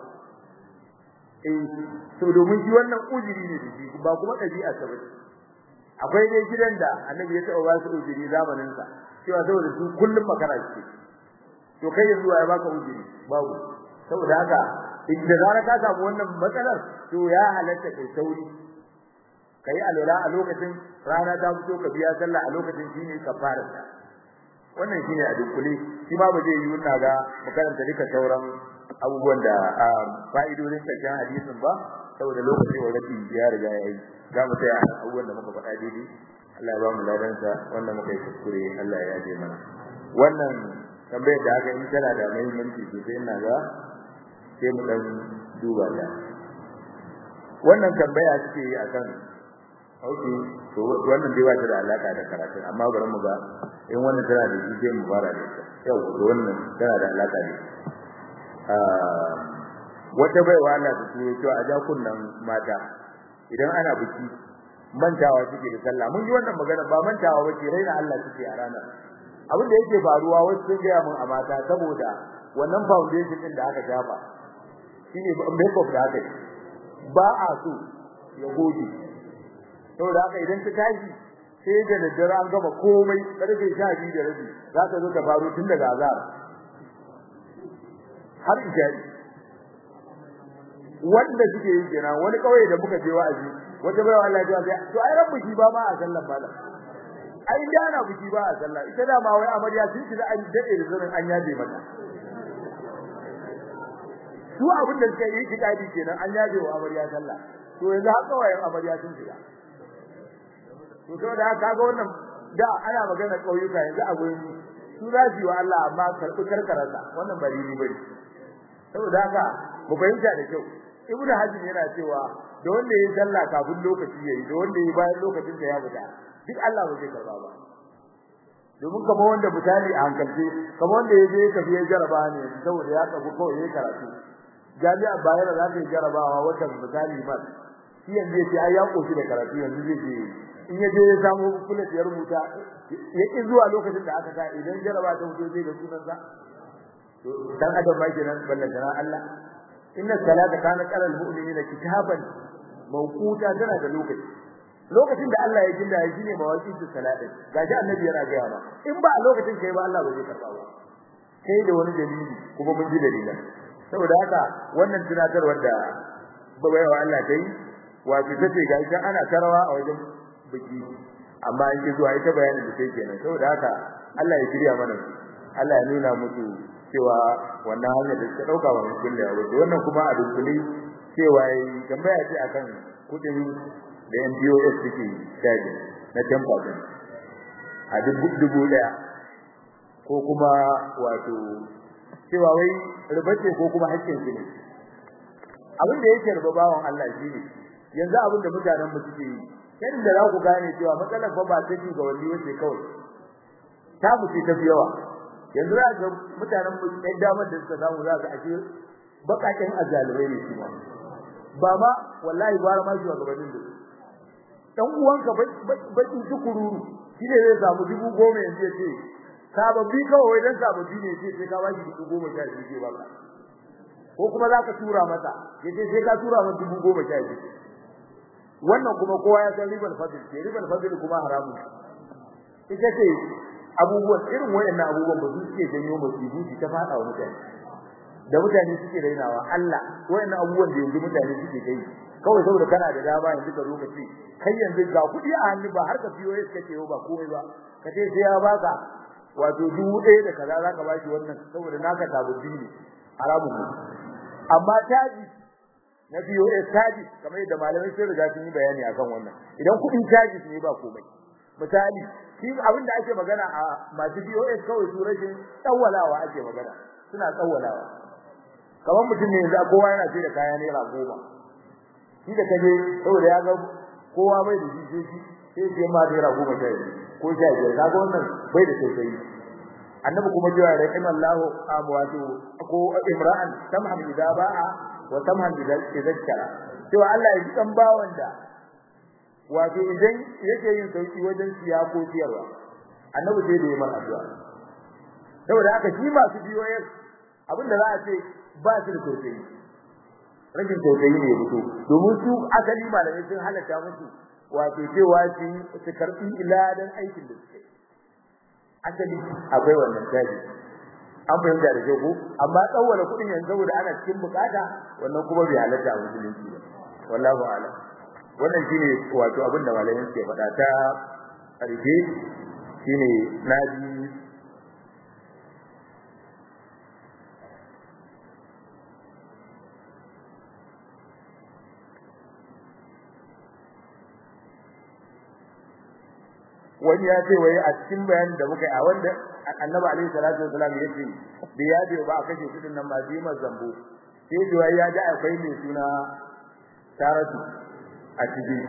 eh to domin shi wannan ujiri ne da shi ba kuma dabi'a ta bace akwai dai gidan da annabi ya taɓa ba su ujiri zamanin sa cewa saboda su kullum makara ce to kai yanzu ya baka ujiri babu saboda haka idan zara ka samu wannan matsalar to ya halatta kai sauri kai alwala a lokacin rana ta fito ka biya sallah a lokacin shine kafara wannan shine a dukkule shi ma ba zai yi wannan ga makaranta duka sauran abubuwan da fa'idodin cikin hadisin ba saboda lokacin wadatin ya riga ya yi za mu tsaya abubuwan da muka faɗa daidai Allah ya ba mu ladansa wannan muka yi kuskure Allah ya yaje mana wannan tambayar da aka yi tana da muhimmanci sosai ina ga sai mu dan duba ta wannan tambaya take yi akan Okay, to wannan dai ba ta da alaka da karatu amma bari mu ga in wannan tana da shi sai mu fara da ita. Yau to wannan tana da alaka da ah wata baiwa Allah ta ce to a ja kunnan mata idan ana biki mantawa suke da sallah mun ji wannan magana ba mantawa bace raina Allah suke a ranar abin da yake faruwa wasu sun ga mun a mata saboda wannan foundation din da aka shafa shine makeup da aka yi ba a so ya goge saboda haka idan ta tashi sai da daddare an gama komai karfe 12 da rabi za ta zo ta faru tun daga azhar har ijari wanda suke yi kenan wani kawai da muka je wa'azi wata bai Allah ya ce to ai rabbu shi ba ma a sallan bala ai da na buki ba a sallah ita da ma wai amarya sun shiga an dade da zanin an yaje mata su abin da suka yi kitabi kenan an yaje wa amarya sallah to yanzu har kawai amarya sun shiga to saboda haka ga wannan da ana magana kauyuka yanzu a gurin su za su yi wa Allah amma karbi karkararsa wannan ba dini bane saboda haka mu fahimta da kyau ibnu hajji yana cewa da wanda yayi sallah kafin lokaci yayi da wanda yayi bayan lokacin da ya fita duk Allah ba zai karba ba domin kamar wanda mutane a hankalce kamar wanda yaje ya tafi ya jaraba ne saboda ya tafi kawai yayi karatu jami'a bayar za ta yi jarabawa watan misali man shi yanzu yace ai ya koshi da karatu yanzu zai je in yaje ya samu kulet ya rubuta ya ki zuwa lokacin da aka sa idan jaraba ta fito zai ga sunan sa to dan adam ma kenan ballan sana Allah inna salata kanat alal mu'minina kitaban mawquta tana da lokaci lokacin da Allah ya jinda ya shine mawaqin salatin gaji annabi yana ga yawa in ba a lokacin kai ba Allah ba zai karba ba kai da wani dalili kuma mun ji dalilan saboda haka wannan tunatarwar da babayawa Allah dai wato tace ga ita ana tarawa a wajen biki amma in ji zuwa ita bayanin da take kenan saboda haka Allah ya shirya mana Allah ya nuna musu cewa wannan hanya da suka dauka wa mutum da yawo wannan kuma a dukkuli cewa yi tambaya ce akan kudin da MPOS suke caji na 10% a dubu daya ko kuma wato cewa wai rubace ko kuma hakkin su ne abin da yake ruba bawon Allah shi ne yanzu abin da mutanen mu suke yi yadda da za ku gane cewa matsalar fa ba ta ji ga wani wace kawai ta mu ce ta fi yawa yanzu za ga mutanen mu ɗan damar da suka samu za ka ashe bakakin azalurai ne su ma ba ma wallahi gwara ma shi wa gabanin da dan uwanka bakin tukururu shine zai samu dubu goma yanzu ya ce sababbi kawai dan sababbi ne sai sai ka bashi dubu goma sha biyu ke baka ko kuma zaka tura masa yace sai ka tura masa dubu goma sha biyu wannan kuma kowa ya san ribal fadl ce ribal fadl kuma haramun ita ce abubuwan irin wayannan abubuwan ba su suke janyo musibu su ta fada wa mutane da mutane suke rainawa Allah wayannan abubuwan da yanzu mutane suke kai kawai saboda kana da dama yanzu ka zo ka ce kai yanzu ga kudi a hannu ba har ka fiyo ya kace ba komai ba ka ce sai ya baka wato dubu ɗaya da kaza zaka bashi wannan saboda naka tabuddi ne haramun ne amma taji na biyo eh taji kamar yadda malamai sun riga sun yi bayani akan wannan idan kudin taji ne ba komai misali shi abin da ake magana a masu BOS kawai su rashin tsawalawa ake magana suna tsawalawa kamar mutum ne yanzu kowa yana sai da kaya naira goma shi da kaje saboda ya ga kowa bai da shi sai sai ma naira goma sha ko sha biyar kaga wannan bai da tausayi annabi kuma cewa rahimallahu amwatu ko imra'an tamham idza ba'a wa tamham idza zakara cewa Allah ya ji dan bawon da wato idan yake yin sauki wajen siya ko siyarwa annabi sai da yayin addu'a saboda haka shi masu biyoyin abinda za a ce ba su da tausayi rashin tausayi ne ya fito domin su asali malamai sun halatta musu wato cewa su su karbi iladan aikin da suke asali akwai wannan taji an fahimta da ko amma tsawwala kudin yanzu saboda ana cikin bukata wannan kuma bai halatta a musulunci ba wallahu a'lam wannan shine wato abin da malamai suke faɗa ta ƙarfe shine naji wani ya ce wai a cikin bayanin da muka yi a wanda annabi alaihi salatu wasalam ya ce da ya ce ba a kashe kudin nan ma jima zambo sai da wai ya ji akwai mai suna taratu a ciki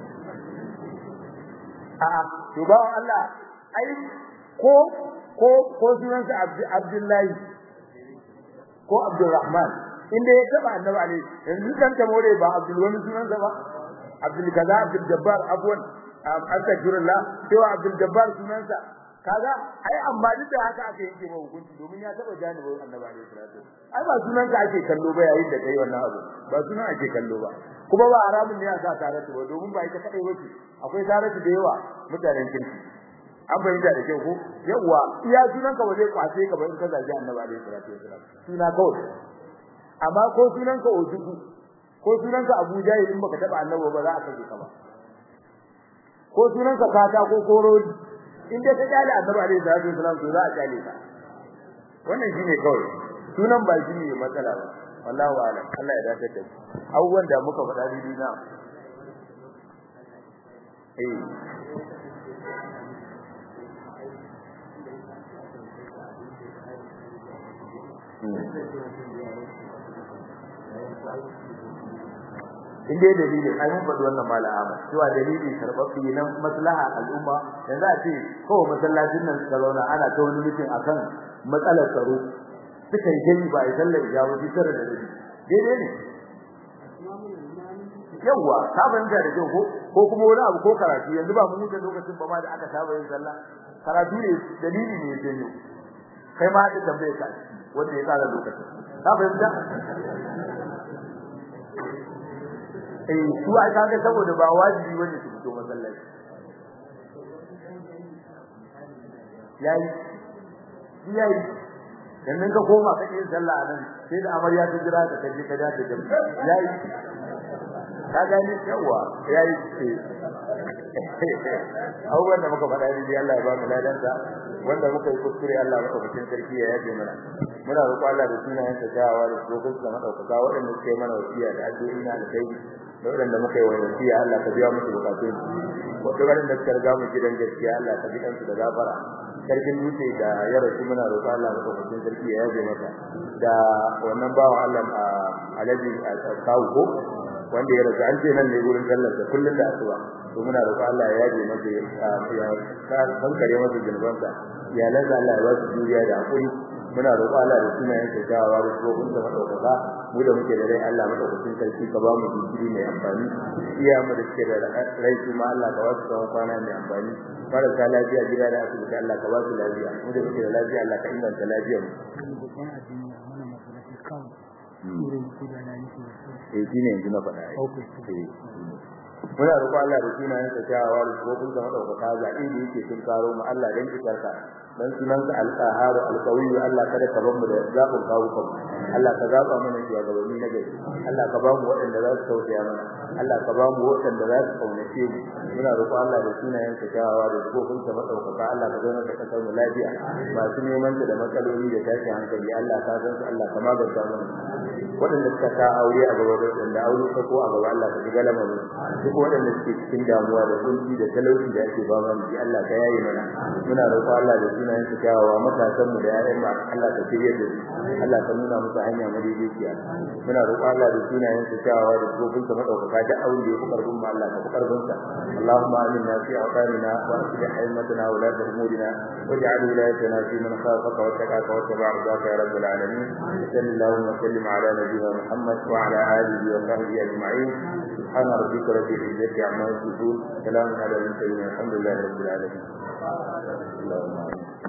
a to ba Allah ai ko ko ko sunansa Abdullahi ko Abdulrahman inda ya taba annabi alaihi yanzu kan ta more ba Abdul wani sunansa ba Abdul kaza Abdul Jabbar abwan astaghfirullah cewa Abdul Jabbar sunansa kaga ai amma duk da haka aka yanke mai hukunci domin ya taba janibin Annabi alaihi salatu ai ba sunanka ake kallo ba yayin da kai wannan abu ba sunan ake kallo ba kuma ba haramun ne ya sa taratu ba domin ba ita kadai bace akwai taratu da yawa mutanen kirki an bayyana da kyau ko yawa iya sunanka ba zai kwace ka ba in ka zagi Annabi alaihi salatu wasallam suna kawai amma ko sunanka ojugu ko sunanka Abu Jahil in baka taba Annabi ba za a kace ka ba ko sunanka kata ko korodi in dai ka kyale annabi alaihi salatu wasalam to za a kyale ka wannan shine kawai sunan ba shi ne matsala ba wallahi alam Allah ya dace da mu abubuwan da muka faɗa dai na eh in dai dalili ai mun faɗi wannan malama cewa dalili karbabbi na maslaha al'umma yanzu a ce kawai masallacin nan suka zauna ana ta wani mutum akan matsalar tsaro suka yi gani ba a yi sallar ijabu shi tare da dalili daidai ne yawwa ka fahimta da kyau ko ko kuma wani abu ko karatu yanzu ba mun yi lokacin ba ma da aka saba yin sallah karatu ne dalili ne ya janyo kai ma da tambaye ka wanda ya tsara lokacin ka fahimta eh su a kaga saboda ba wajibi bane su fito masallaci yayi yayi dan nan ka koma ka yi sallah nan sai da amarya ta jira ka kaje ka dace da yayi ka gani yawa yayi ce abubuwan da muka faɗa ne Allah ya ba mu ladansa wanda muka yi kuskure Allah maka mutum sarki ya yaje mana muna roƙo Allah da sunayen sa jawawa da dokokin sa madaukaka waɗanda suke mana wasiya da addu'o'i na da kai da waɗanda muka yi wasiya Allah ka biya musu bukatun wato waɗanda suka riga mu gidan gaskiya Allah ka bi kansu da gafara sarkin dutse da ya rasu muna roƙo Allah maka mutum sarki ya yaje masa da wannan bawan Allah Alhaji Kawu ko wanda ya rasu an ce nan ne gurin sallar da kullun da asuba to muna roƙo Allah ya yaje masa ya kankare masa zunubansa iyalansa Allah ya ba su juriya da hakuri muna roƙo Allah da sunayen sa jawawa da tsohon da madaukaka mu da muke da rai Allah madaukakin sarki ka ba mu jikiri mai amfani iya mu da suke da rai su ma Allah ka ba su tsawon kwana mai amfani marasa lafiya gida da asibiti Allah ka ba su lafiya mu da muke da lafiya Allah ka inganta lafiyar mu eh shine yanzu na faɗa eh muna roƙo Allah da sunayen sa jawawa da tsohon da madaukaka zaɓi da yake tun karo mu Allah dan kisarka dan sunanka al-qahhar al-qawi Allah kada ka bar mu da zabun kawo kan Allah ka zaba mana shugabanni na gari Allah ka ba mu waɗanda za su tausaya mana Allah ka ba mu waɗanda za su kaunace mu muna roƙo Allah da sunayen ka kyawawa da kofin ka madaukaka Allah ka zauna da kasar mu lafiya masu neman ta da matsaloli da tashi hankali Allah ka san su Allah ka magance mana waɗanda suka ta aure a gaba da waɗanda aure ka ko a gaba Allah ka shiga lamarin duk waɗanda suke cikin damuwa da kunci da talauci da ake ba mu Allah ka yaye mana muna roƙo Allah da sunayen su kyawawa matasan mu da ƴaƴan mu Allah ka shirye da su Allah ka nuna musu hanya madaidaiciya muna roƙo Allah da sunayen su kyawawa da kofin ka madaukaka da aure da ku karbin mu Allah ka ku karbin sa Allahumma aminna fi awqanina wa aslih haymatana wa la tahmudina waj'al wilayatana fi man khafaka wa taqaka wa taba'a ridaka ya rabbal alamin sallallahu wa sallim ala nabiyyina Muhammad wa ala alihi wa sahbihi ajma'in سبحان ربك رب العزة عما يصفون سلام على المرسلين الحمد لله رب العالمين اللهم